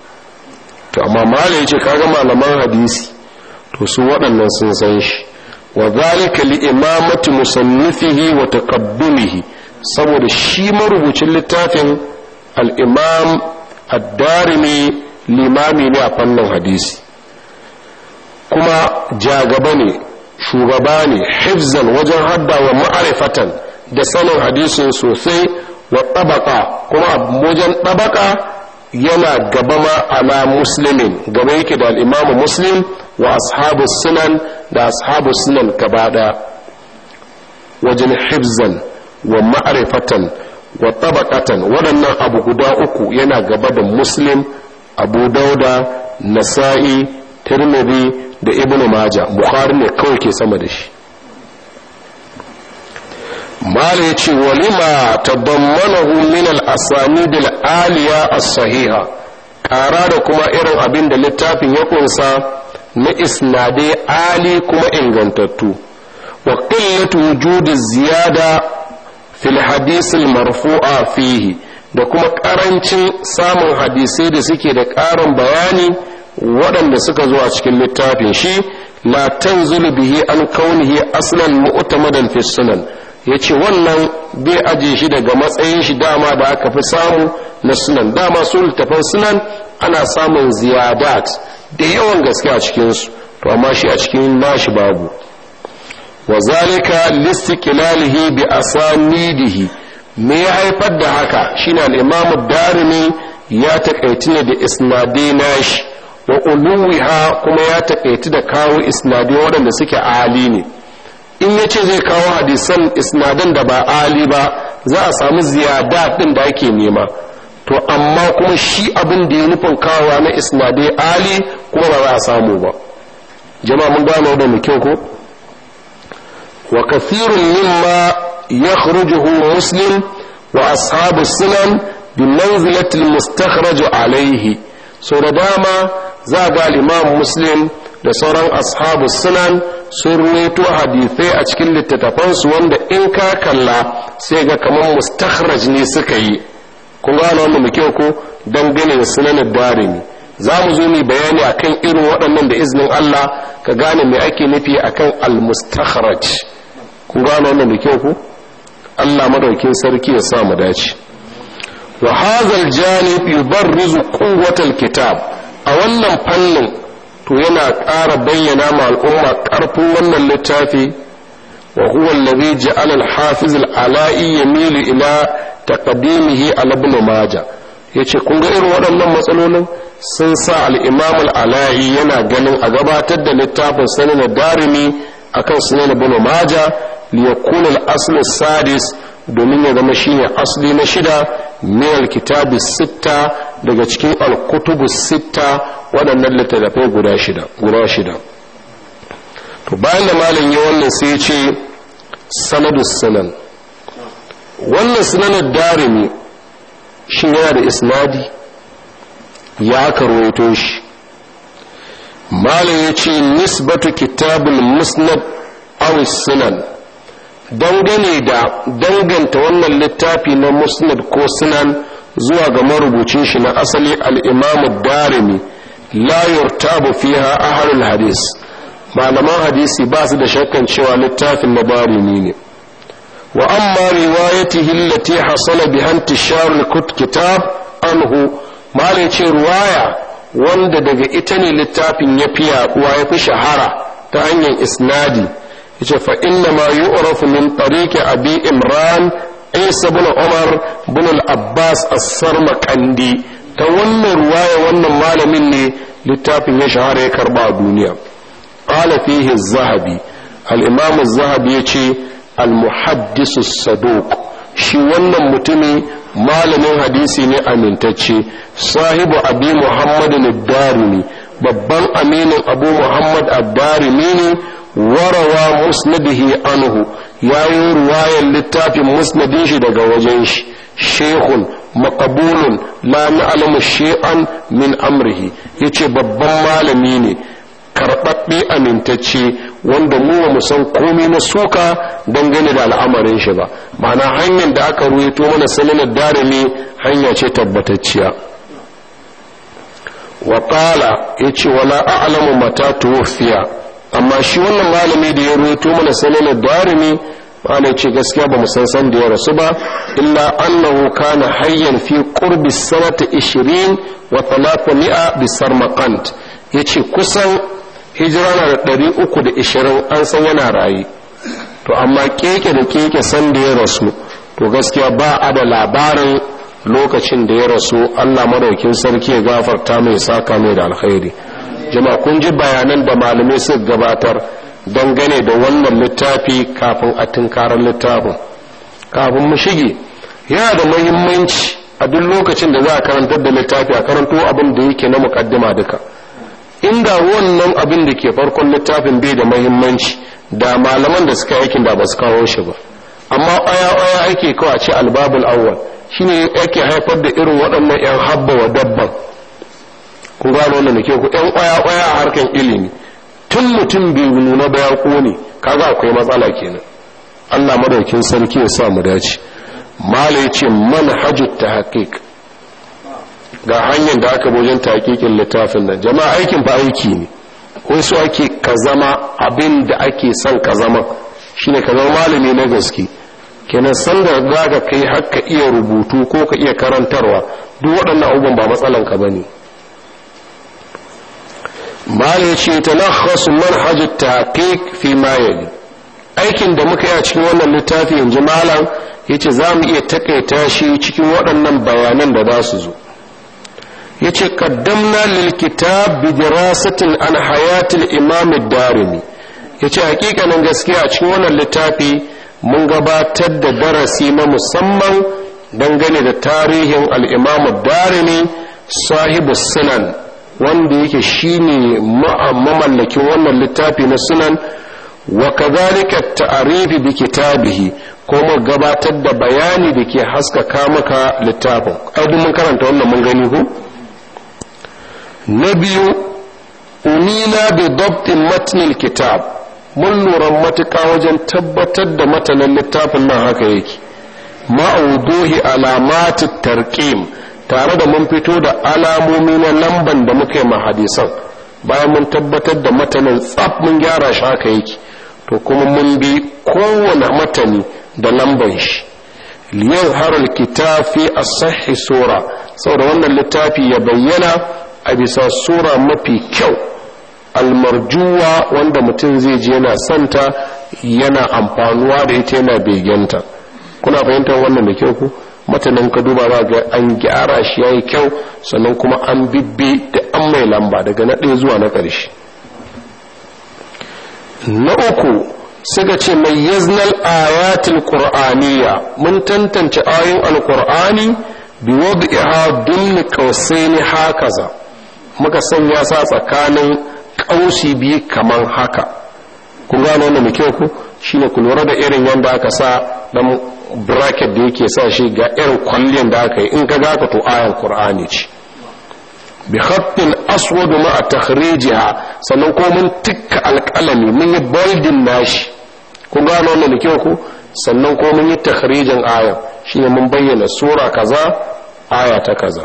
to amma mala ya ce kaga malaman hadisi to su waɗannan sun san shi wa zalika li imamati musannifihi wa taqabbulihi saboda shi marubucin littafin al-imam ad-darimi limami ne a fannin hadisi kuma jagaba ne shugaba ne hifzan wajen hadda wa ma'arifatan da sanin hadisin sosai wa tabaka kuma wajen tabaka yana gaba ma ala muslimin gaba yake da al'imamu muslim wa ashabu sunan da ashabu sunan gaba daya wajen hifzan wa ma'arifatan wa tabakatan waɗannan abu guda uku yana gaba da muslim abu dauda nasa'i tirmidhi da ibnu maja bukhari ne kawai ke sama da shi mala ya ce walima tadammanahu min al-asanid al-aliya as-sahiha ƙara da kuma irin abin da littafin ya kunsa na isnadai ali kuma ingantattu wa qillatu wujudi ziyada fil hadith al-marfu'a fihi da kuma ƙarancin samun hadisai da suke da ƙarin bayani waɗanda suka zo a cikin littafin shi la tanzulu bihi an kaunihi aslan mu'tamadan fi sunan yace wannan bai aje shi daga matsayin shi dama da aka fi samu na sunan dama su littafan sunan ana samun ziyadat da yawan gaske a cikin su to amma shi a cikin nashi babu wa zalika listiqlalihi bi asanidihi me ya haifar da haka shine al-imam darimi ya takaici ne da isnadai nashi wa uluwiha kuma ya taƙaitu da kawo isnadai waɗanda suke ali ne in ya ce zai kawo hadisan isnadan da ba ali ba za a samu ziyada ɗin da ake nema to amma kuma shi abin da ya nufin kawowa na isnadai ali kuma ba za a samu ba jama'a mun gano da mu kyau ko wa kathirun mimma yakhrujuhu muslim wa ashabu sunan bi manzilati al-mustakhraj alayhi so da dama za ga imam muslim da sauran ashabu sunan sun ruwaito hadithai a cikin littattafansu wanda in ka kalla sai ga kamar mustakhraj ne suka yi kun gano wanda muke ko dangane da sunanin darimi za mu zo mu bayani akan irin waɗannan da iznin Allah ka gane me ake nufi akan al-mustakhraj kun gano wanda muke ko Allah madaukin sarki ya sa mu dace wa hadha al-janib yubarrizu quwwatal kitab a wannan fannin to yana ƙara bayyana ma al'umma ƙarfin wannan littafi wa huwa allazi ja'ala al-hafiz al-ala'i yamilu ila taqdimihi ala ibn majah yace kun ga irin waɗannan matsalolin sun sa al-imam al-ala'i yana ganin a gabatar da littafin sanin darimi akan sunan ibn majah li yakuna al-asl sadis domin ya zama shine asli na shida min al-kitabi sitta daga cikin al-kutubu sitta waɗannan littattafai guda shida guda shida to bayan da malam ya wannan sai ce sanadu sunan wannan sunanar darimi shi yana da isnadi ya karwaito shi malam ya ce nisbatu kitabul musnad aw sunan dangane da danganta wannan littafi na musnad ko sunan zuwa ga marubucin shi na asali al-imam darimi la yurtabu fiha ahlul hadis malaman hadisi ba su da shakkan cewa littafin na barimi ne wa amma riwayatihi allati hasala biha intishar kitab anhu malai ce ruwaya wanda daga ita ne littafin ya fi yaduwa ya fi shahara ta hanyar isnadi yace fa inna ma yu'rafu min tariqi abi imran isa ibn umar ibn al-abbas as-sarmaqandi ta wannan ruwaya wannan malamin ne littafin ya shahara ya karba a duniya qala fihi az-zahabi al-imam az-zahabi yace al-muhaddis as-saduq shi wannan mutumi malamin hadisi ne amintacce sahibu abi muhammad ad-darimi babban aminin abu muhammad ad-darimi ne warawa musnadihi anhu yayi ruwayar littafin musnadin shi daga wajen shi shehun makabulun la na'lamu shay'an min amrihi yace babban malami ne karɓaɓɓe amintacce wanda mu ba mu san komai na suka dangane da al'amarin shi ba ma'ana hanyar da aka ruwaito mana sananar darimi hanya ce tabbatacciya wa qala yace wala a'lamu mata tuwfiya amma shi wannan malami da ya ruwaito mana sananar darimi malai ce gaskiya ba mu san san da ya rasu ba illa annahu kana hayyan fi qurbi sanata 20 wa 300 bi sarmaqant yace kusan hijira na da 320 an san yana raye to amma keke da keke san da ya rasu to gaskiya ba a da labarin lokacin da ya rasu Allah madaukin sarki ya gafarta mai saka mai da alkhairi jama'a kun ji bayanan da malamai suka gabatar dangane da wannan littafi kafin a tunkarar littafin kafin mu shige yana da muhimmanci a duk lokacin da za a karantar da littafi a karanto abin da yake na mukaddima duka inda wannan abin da ke farkon littafin bai da muhimmanci da malaman da suka aikin da ba su kawo shi ba amma aya aya ake kawai ce albabul awwal shine yake haifar da irin waɗannan yan habba wa dabban kun gano wannan da ke ku yan aya aya a harkan ilimi tun mutum bai nuna ba ya kone kaga akwai matsala kenan Allah madaukin sarki ya sa mu dace malai ce manhajut tahqiq ga hanyar da aka bojin tahqiqin littafin nan jama'a aikin fa aiki ne wai so ake ka zama abin da ake son ka zama shine ka zama malami na gaske kenan sanda za ka kai har ka iya rubutu ko ka iya karantarwa duk waɗannan abubuwan ba matsalan ka bane mala ya ce ta nakhasu manhajut tahqiq fi ma yali aikin da muka yi a cikin wannan littafi yanzu malam yace za mu iya takaita shi cikin waɗannan bayanan da za su zo yace qaddamna lil kitab bi dirasatin an hayatil imam ad-darimi yace hakikanin gaskiya a cikin wannan littafi mun gabatar da darasi na musamman dangane da tarihin al-imam ad-darimi sahibu sunan wanda yake shine mamallakin wannan littafi na sunan wa kadhalika ta'rifi bi kitabihi kuma gabatar da bayani da ke haskaka maka littafin ai mun karanta wannan mun gani ko na biyu unina bi dabtin matnil kitab mun lura matuƙa wajen tabbatar da matanin littafin nan haka yake ma'uduhi alamati tarqim tare da mun fito da alamomi na lamban da muka yi hadisan bayan mun tabbatar da matanin tsaf mun gyara shi haka yake to kuma mun bi kowane matani da lamban shi liyan harar kitafi a sahi sura saboda wannan littafi ya bayyana a bisa sura mafi kyau almarjuwa wanda mutum zai je yana santa yana amfanuwa da ita yana begenta kuna fahimtar wannan da kyau ku matanin ka duba za ga an gyara shi yayi kyau sannan kuma an bibbe da an mai lamba daga na ɗaya zuwa na ƙarshe na uku suka ce mai yaznal ayatul qur'aniyya mun tantance ayoyin alqur'ani bi wad'iha dun qausaini hakaza muka sanya sa tsakanin kausi biyu kaman haka kun gano wannan mai kyau ku shine ku lura da irin yanda aka sa dan bracket da yake sa shi ga irin kwallon da aka yi in ka gaka to ayan qur'ani ce bi khattin aswad ma takhrijiha sannan ko mun tikka alqalami mun yi bolding nashi kun gano wannan da kyau ku sannan ko mun yi takhrijin ayan shine mun bayyana sura kaza aya ta kaza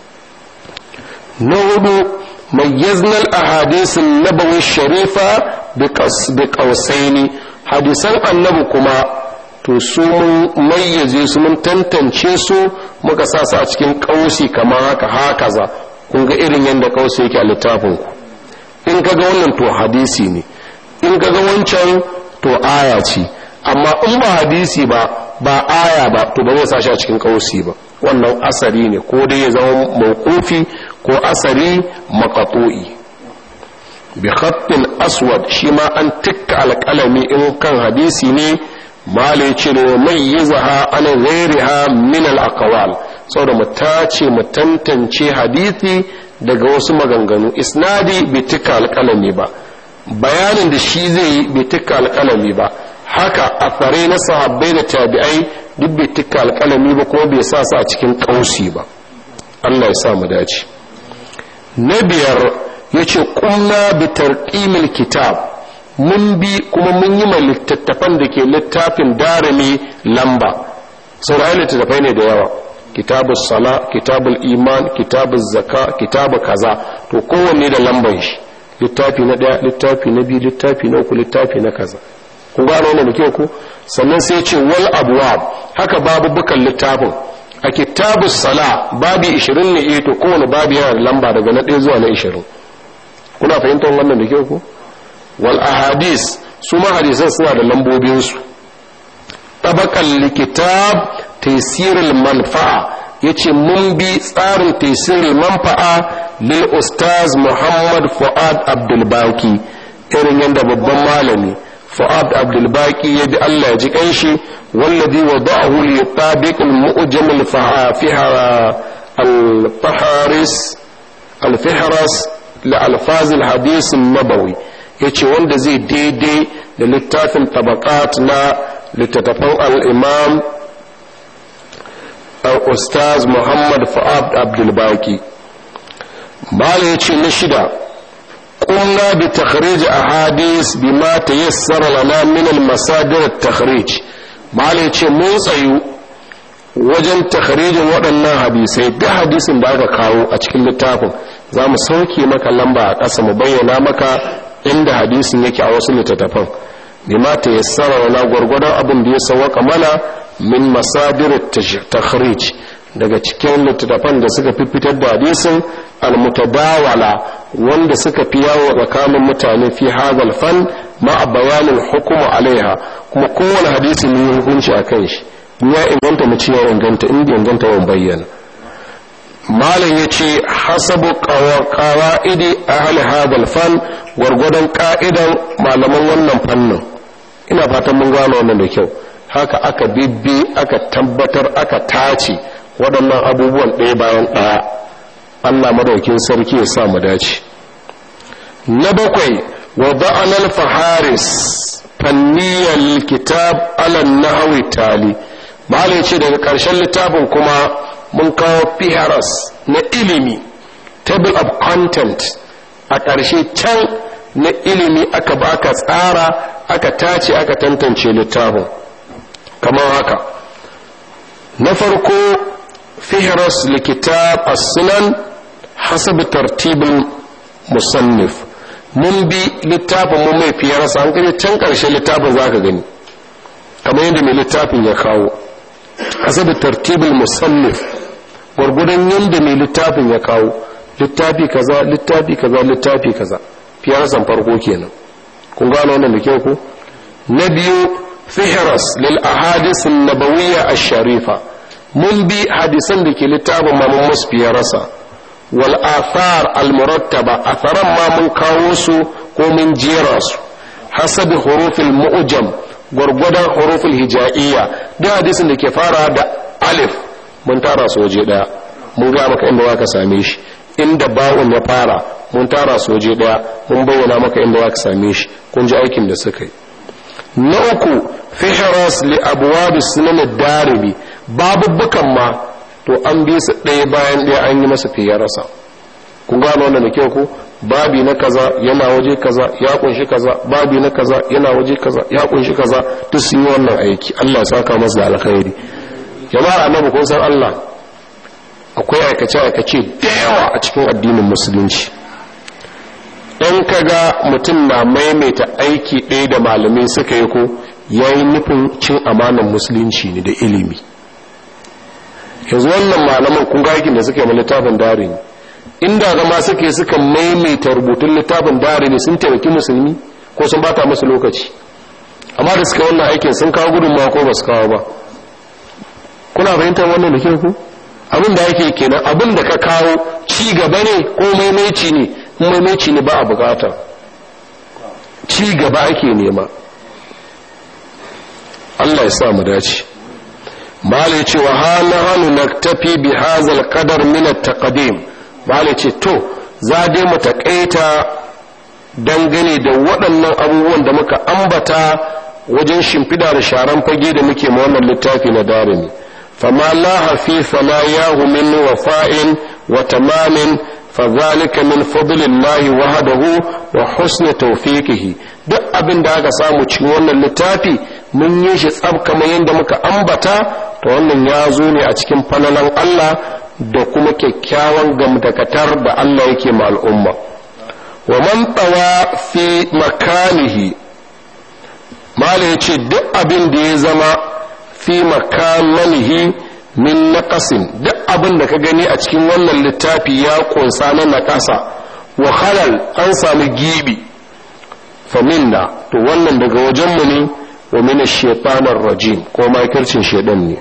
na hudu mayyazna al-ahadith an-nabawi sharifa bi qausaini hadisan annabi kuma to su mun mayyaze su mun tantance su muka sa su a cikin kausi kamar haka hakaza kun ga irin yadda kausi yake a littafin ku in kaga wannan to hadisi ne in kaga wancan to aya ce amma in ba hadisi ba ba aya ba to ba zai sa shi a cikin kausi ba wannan asari ne ko dai ya zama mawqufi ko asari maqatu'i bi khattin aswad shi ma an tikka alƙalami in kan hadisi ne malai cire mai yi zaha ana ghairiha min al-aqwal saboda mu tace mu tantance hadisi daga wasu maganganu isnadi bai tikka alƙalami ba bayanin da shi zai yi bai tikka alƙalami ba haka a tsare na sahabbai da tabi'ai duk bai tikka alƙalami ba kuma bai sa su a cikin ƙausi ba Allah ya sa mu dace na biyar yace kunna bi tarqimil kitab mun bi kuma mun yi ma littattafan da ke littafin darami lamba saurayi littattafai ne da yawa kitabul sala kitabul iman kitabul zaka kitabu kaza to kowanne da lamban shi littafi na daya littafi na biyu littafi na uku littafi na kaza ku gano wannan da ku sannan sai ce wal abwab haka babu bukan littafin a kitabus sala babi 20 ne eh to kowane babi yana da lamba daga na 1 zuwa na 20 kuna fahimtar wannan da ku wal ahadis su ma hadisan suna da lambobin su tabaqal likitab taysirul manfa'a yace mun bi tsarin taysirul manfa'a lil ustaz muhammad fuad abdul baki irin yanda babban malami fuad abdul baki ya bi Allah ya ji kanshi wallazi wada'ahu li tabiq al mu'jam al fahara al faharis al fihras li alfaz al hadith an nabawi yace wanda zai daidai da littafin tabaqat na littattafan al-imam ustaz muhammad fuad abdul baki mala ya ce na shida ƙunna bi takhrij ahadis bima tayassara lana min al-masadir at-takhrij mala ya ce mun tsayu wajen takhrijin waɗannan hadisai duk hadisin da aka kawo a cikin littafin za mu sauke maka lamba a ƙasa mu bayyana maka inda hadisin yake a wasu littattafan bima tayassara lana gwargwadon abin da ya sawaka mana min masadir at-takhrij daga cikin littattafan da suka fi fitar da hadisin almutadawala wanda suka fi yawo tsakanin mutane fi hadal fan ma a bayanin hukuma alaiha kuma kowane hadisi ne hukunci a kan shi ya inganta mu ce ya inganta inda inganta wa bayyana malam ya ce hasabu qawa'idi ahli hadal fan gwargwadon ka'idan malaman wannan fannin ina fatan mun gano wannan da kyau haka aka bibbi aka tabbatar aka tace waɗannan abubuwan ɗaya bayan ɗaya allah madaukin sarki ya sa mu dace na bakwai wa ba'anal faharis fanniyar kitab alan nahawi tali malai ce daga ƙarshen littafin kuma mun kawo fiharas na ilimi table of content a ƙarshe can na ilimi aka baka tsara aka tace aka tantance littafin kamar haka na farko fihras likitab as-sunan hasab tartibin musannif mun bi littafin mun mai fiyarsa an kaje can karshe littafin zaka gani kamar yadda mai littafin ya kawo hasab tartibin musannif gwargwadon yadda mai littafin ya kawo littafi kaza littafi kaza littafi kaza fiyarsan farko kenan kun gano wannan da kyau ko na biyu fihras lil ahadith an-nabawiyya ash-sharifa mun bi hadisan da ke littafin ma mun musfiya rasa wal athar al murattaba atharan ma mun kawo su ko mun jera su hasabi hurufil mu'jam gwargwadon hurufil hija'iyya duk hadisin da ke fara da alif mun tara su waje daya mun ga maka inda zaka same shi inda ba'un ya fara mun tara su waje daya mun bayyana maka inda zaka same shi kun ji aikin da suka yi na uku fihras li abwab sunan ad-darimi babubbukan ma to an bi su ɗaya bayan ɗaya an yi masa fiye rasa kun gano wannan da kyau ko babi na kaza yana waje kaza ya kunshi kaza babi na kaza yana waje kaza ya kunshi kaza duk sun yi wannan aiki Allah ya saka masa da alkhairi jama'ar annabi kun san Allah akwai aikace aikace da yawa a cikin addinin musulunci in kaga mutum na maimaita aiki ɗaya da malamai suka yi ko yayi nufin cin amanan musulunci ne da ilimi yanzu wannan malaman kun ga aikin da suka yi littafin dare ne inda zama suke suka maimaita rubutun littafin dare ne sun taimaki musulmi ko sun bata musu lokaci amma da suka wannan aikin sun kawo gudunmawa ko ba su kawo ba kuna fahimtar wannan da ke ku abin da yake kenan abin da ka kawo ci gaba ne ko maimaici ne in maimaici ne ba a bukata ci gaba ake nema Allah ya sa mu dace malai ce wa hana hannu na tafi bi hazal kadar minat taqdim malai ce to za dai mu taƙaita dangane da waɗannan abubuwan da muka ambata wajen shimfida da sharan fage da muke ma wannan littafi na darimi fama la hafifa la yahu min wafa'in wa tamamin fadhalika min fadlillahi wahdahu wa husni tawfiqihi duk abin da aka samu cikin wannan littafi mun yi shi tsab kamar yadda muka ambata to wannan ya zo ne a cikin falalan Allah da kuma kyakkyawan gamdakatar da Allah yake ma al'umma wa man tawa fi makanihi mala ya ce duk abin da ya zama fi makamanihi min naqasin duk abin da ka gani a cikin wannan littafi ya kunsa na naƙasa wa halal an sami gibi faminna to wannan daga wajenmu ne wa min ash-shaytanir rajim ko makircin shedan ne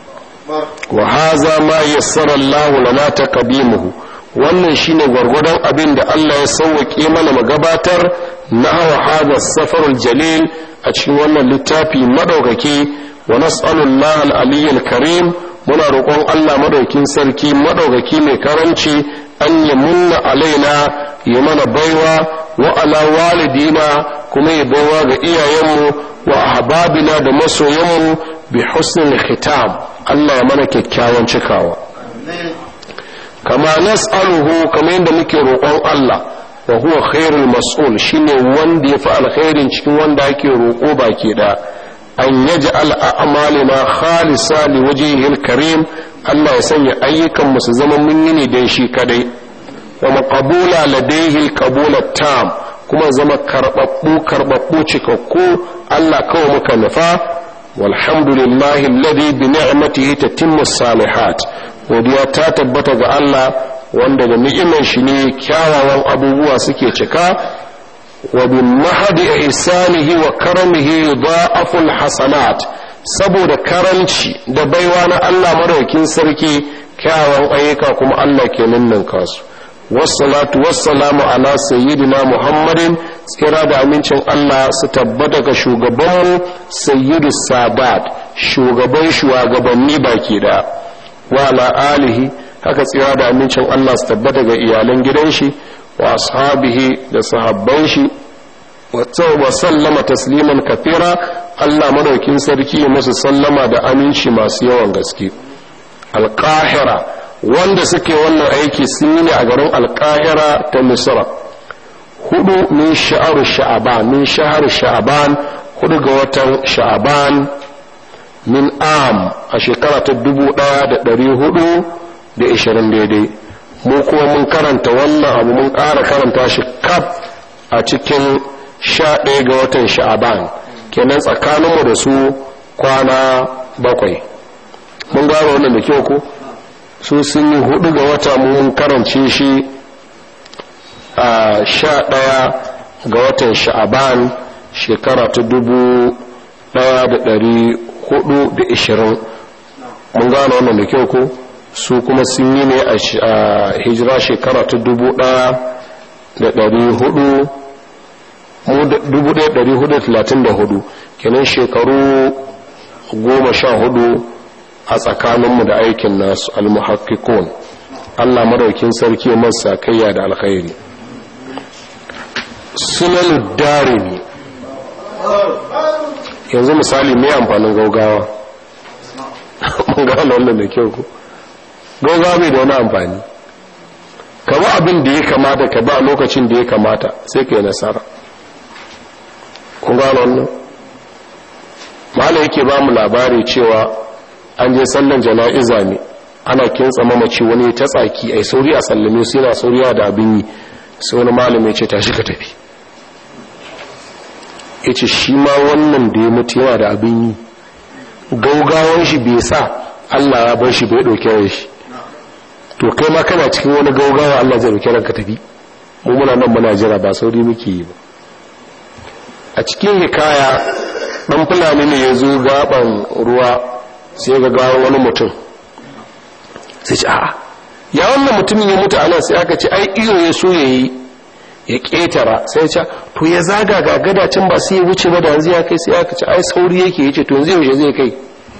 wa haza ma yassara Allah lana taqdimuhu wannan shine gwargwadon abin da Allah ya sauwake mana magabatar na hawa hada safarul jalil a cikin wannan littafi madaukaki wa nas'alullah al-aliyyil karim muna roƙon Allah madaukin sarki madaukaki mai karanci an ya munna alaina ya mana baiwa wa ala walidina kuma ya baiwa ga iyayenmu wa ahbabina da masoyanmu bi husnil khitam Allah ya mana kyakkyawan cikawa kama nas'aluhu kama yadda muke roƙon Allah wa huwa khairul mas'ul shine wanda ya fi alkhairin cikin wanda ake roƙo baki da an yaj'al a'malina khalisa li wajhihil karim Allah ya sanya ayyukan mu su zama mun yi ne dan shi kadai wa maqbula ladayhi al-qabula tam kuma zama karbabbu karbabbu cikakku Allah kawai muka nufa walhamdulillahi alladhi bi ni'matihi tatimmu salihat godiya ta tabbata ga Allah wanda da ni'imar shi ne kyawawan abubuwa suke cika wa bin mahadi ihsanihi wa karamihi yudha'afu hasanat saboda karanci da baiwa na Allah madaukin sarki kyawawan ayyuka kuma Allah ke ninninka su wassalatu wassalamu ala sayyidina muhammadin tsira da amincin Allah su tabbata ga shugabanmu sayyidu sadat shugaban shugabanni baki da wa ala alihi haka tsira da amincin Allah su tabbata ga iyalan gidan shi wa ashabihi da sahabban shi wa sallama tasliman kafira Allah madaukin sarki ya musu sallama da aminci masu yawan gaske alqahira wanda suke wannan aiki sun yi ne a garin alqahira ta misra hudu min sha'ar sha'aban min shahar sha'aban hudu ga watan sha'aban min am a shekara ta dubu ɗaya da ɗari hudu da ishirin daidai mu kuma mun karanta wannan abu mun ƙara karanta shi kaf a cikin sha ɗaya ga watan sha'aban kenan tsakaninmu da su kwana bakwai mun gano wannan da kyau ko su sun yi hudu ga wata mun karance shi a sha ɗaya ga watan sha'aban shekara ta dubu ɗaya da ɗari hudu da ishirin mun gano wannan da kyau ko su kuma sun yi ne a hijira shekara ta dubu ɗaya da ɗari hudu dubu ɗaya ɗari hudu talatin da hudu kenan shekaru goma sha hudu a tsakaninmu da aikin nasu almuhakkikun allah maraukin sarki masa kayya da alkhairi sunan darimi yanzu misali mai amfanin gaugawa mun gano wannan da kyau ku gaugawa bai da wani amfani ka ba abin da ya kamata ka ba lokacin da ya kamata sai ka yi nasara kun gano wannan mala yake ba mu labari cewa an je sallan jana'iza ne ana kintsa mamaci wani ta tsaki ai sauri a sallame su yana sauriya da abin yi sai wani malami ce tashi ka tafi ya ce shi ma wannan da ya mutu yana da abin yi gaugawan shi bai sa allah ya bar shi bai ɗauke shi to kai ma kana cikin wani gaugawa allah zai ɗauke ranka tafi mu muna nan muna jira ba sauri muke yi ba a cikin hikaya ɗan fulani ne ya zo gaban ruwa sai ga gawa wani mutum sai ce a'a ya wannan mutumin ya mutu a nan sai aka ce ai iyo ya so ya yi ya ƙetara sai ce to ya zaga ga gadacin ba sai ya wuce ba da yanzu ya kai sai aka ce ai sauri yake ya ce to yanzu yaushe zai kai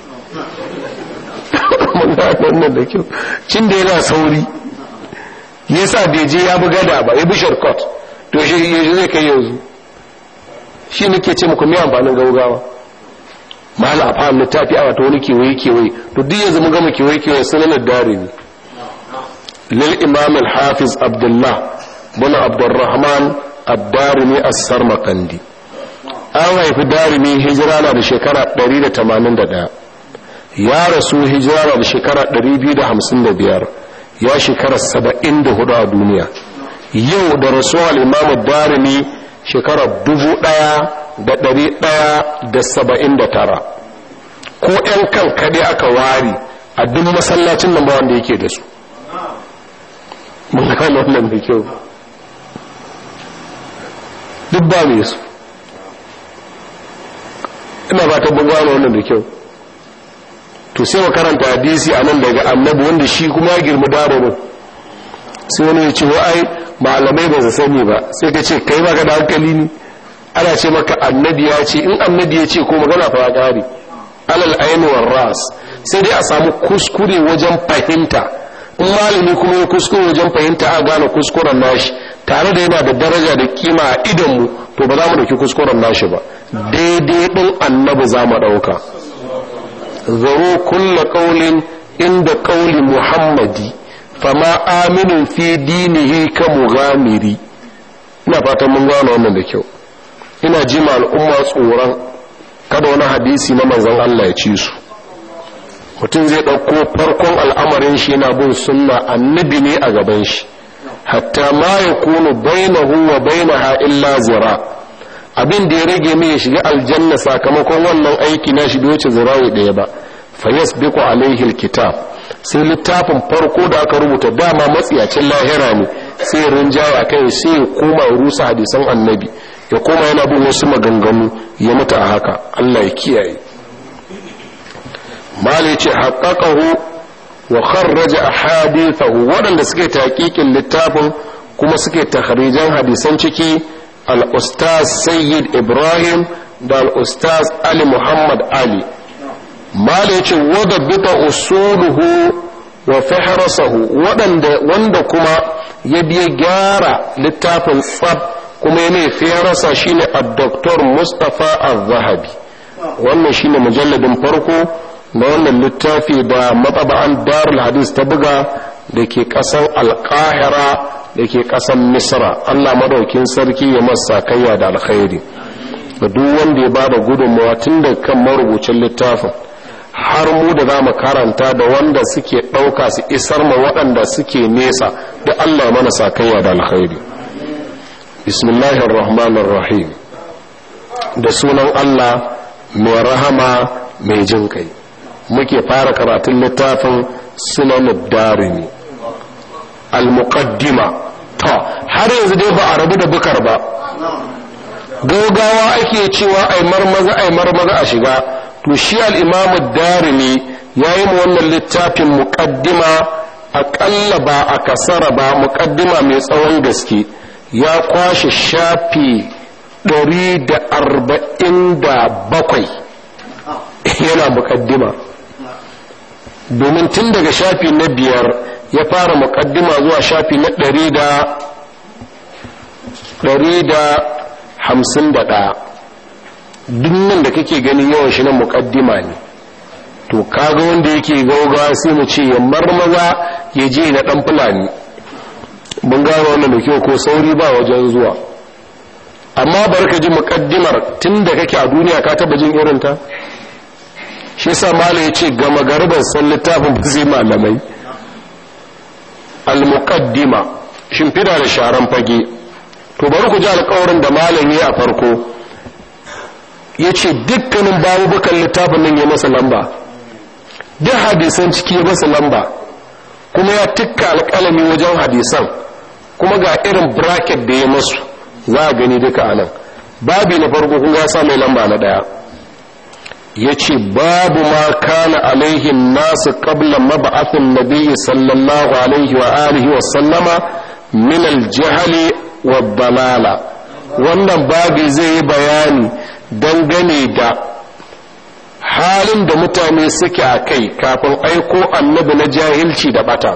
wannan da kyau cin da yana sauri ya sa bai je ya bi gada ba ya bi shortcut to shi yaushe zai kai yanzu shi nake ce muku mai amfanin gaugawa mala a fahimta littafi a wata wani kewaye kewaye to duk yanzu mun gama kewaye kewaye sunanar dare ne lil imam al-hafiz abdullah bin abdurrahman ad-darimi as-sarmaqandi an haifi darimi hijira na da shekara 181 ya rasu hijira na da shekara 255 ya shekara 74 a duniya yau da rasuwa al-imam ad-darimi shekara da ɗari ɗaya da saba'in da tara ko 'yan kan kaɗe aka ware a duk masallacin nan ba wanda yake da su mun gano wannan da kyau duk ba mai su ina ba ta gano wannan da kyau to sai karanta hadisi a nan daga annabi wanda shi kuma ya girma daro ne sai wani ya ce wa ai malamai ba su sani ba sai ka ce kai baka da hankali ne ana ce maka annabi ya ce in annabi ya ce ko magana fa gari alal aini war ras sai dai a samu kuskure wajen fahimta in malami kuma ya kuskure wajen fahimta a gane kuskuren nashi tare da yana da daraja da kima a idonmu to ba za mu dauki kuskuren nashi ba daidai din annabi za mu dauka zaro kulla qaulin inda qauli muhammadi fama aminin fi dinihi ka mughamiri ina fatan mun gano wannan da kyau ina ji ma al'umma tsoron kada wani hadisi na manzon Allah ya ci su mutum zai ɗauko farkon al'amarin shi yana bin sunna annabi ne a gaban shi hatta ma ya kunu bainahu wa bainaha illa zira abin da ya rage mai ya shiga aljanna sakamakon wannan aiki na shi bai wuce zirawi ɗaya ba fa yasbiqu alaihi alkitab sai littafin farko da aka rubuta dama matsiyacin lahira ne sai rinjaye a kai sai ya koma ya rusa hadisan annabi ya koma yana bin wasu maganganu ya mutu a haka Allah ya kiyaye mali ce haƙaƙahu wa kharraja ahadithahu waɗanda suke taƙiƙin littafin kuma suke takharijan hadisan ciki al-ustaz sayyid ibrahim da al-ustaz ali muhammad ali mali ce wadda bita usuluhu wa fihrasahu waɗanda wanda kuma ya biya gyara littafin tsab kuma ya mai fiyarasa shine ad-doktor mustapha az-zahabi wannan shine mujalladin farko na wannan littafi da matsaba'an darul hadis ta buga da ke ƙasar alƙahira da ke ƙasar misra allah madaukin sarki ya masa kayya da alkhairi da duk wanda ya bada gudunmawa tun da kan marubucin littafin har mu da za mu karanta da wanda suke ɗauka su isar ma waɗanda suke nesa da allah mana sakayya da alkhairi bismillahir rahmanir rahim da sunan allah mai rahama mai jin kai muke fara karatun littafin sunan darimi al-muqaddima to har yanzu dai ba a rabu da bukar ba gaugawa ake cewa ai marmaza ai marmaza a shiga to shi al-imamu darimi yayi mu wannan littafin muqaddima aƙalla ba a kasara ba muqaddima mai tsawon gaske ya kwashe shafi 147 yana muqaddima domin tun daga shafi na biyar ya fara mukaddima zuwa shafi na ɗari da ɗari da hamsin da ɗaya nan da kake ganin yawan shi na mukaddima ne to kaga wanda yake gaugawa sai mu ce ya marmaza ya je na ɗan fulani mun gano wannan da kyau ko sauri ba wajen zuwa amma bari ka ji mukaddimar tun da kake a duniya ka taba jin irinta shi sa mala ya ce gama garban san littafin ba zai malamai al-muqaddima shimfida da sharan fage to bari ku ji alƙawarin da malami a farko ya ce dukkanin babubukan littafin nan ya masa lamba duk hadisan ciki ya masa lamba kuma ya tikka alƙalami wajen hadisan kuma ga irin bracket da ya masu za a gani duka anan babi na farko kun ya sa mai lamba na ɗaya ya ce babu ma kana alaihin nasu qabla mab'athin nabiyyi sallallahu alaihi wa alihi wa sallama min aljahali wa balala wannan babi zai yi bayani dangane da halin da mutane suke a kai kafin aiko annabi na jahilci da bata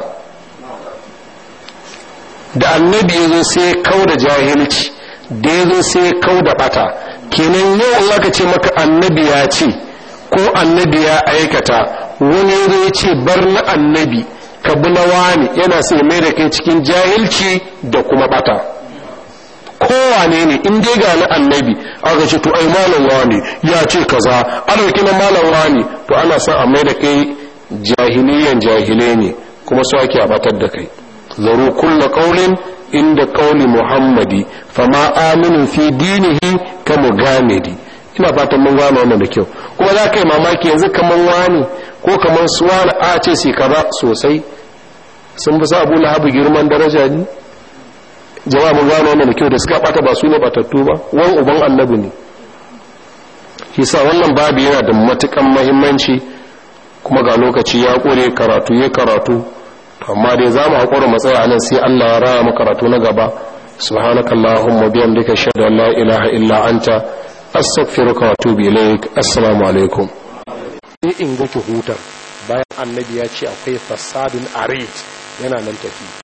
da annabi ya zo sai kau da jahilci da ya zo sai kau da bata kenan yau aka ce maka annabi ya ce ko annabi ya aikata wani ya ce bar na annabi ka bi na wani yana sai mai da kai cikin jahilci da kuma bata kowane ne in dai ga na annabi aka ce to ai malam wani ya ce kaza ana kina malam wani to ana son a mai da kai jahiliyan jahilai ne kuma su ake abatar da kai zaru kulla qaulin inda qauli muhammadi fama aminu fi dinihi ka mugamidi ina fatan mun gano wannan da kyau kuma za ka yi mamaki yanzu kaman wani ko kaman su wani a ce sai kaza sosai sun fi sa abu lahabu girman daraja ne jama'a mun gano wannan da kyau da suka bata ba su ne batattu ba wan uban annabi ne yasa wannan babu yana da matukan muhimmanci kuma ga lokaci ya kore karatu ya karatu amma dai za mu haƙura matsaya nan sai Allah ya raya mu karatu na gaba subhanaka allahumma bihamdika ashhadu an la ilaha illa anta astaghfiruka wa atubu ilaik assalamu alaikum sai in ga ki hutar bayan annabi ya ce akwai fasadun arid yana nan tafi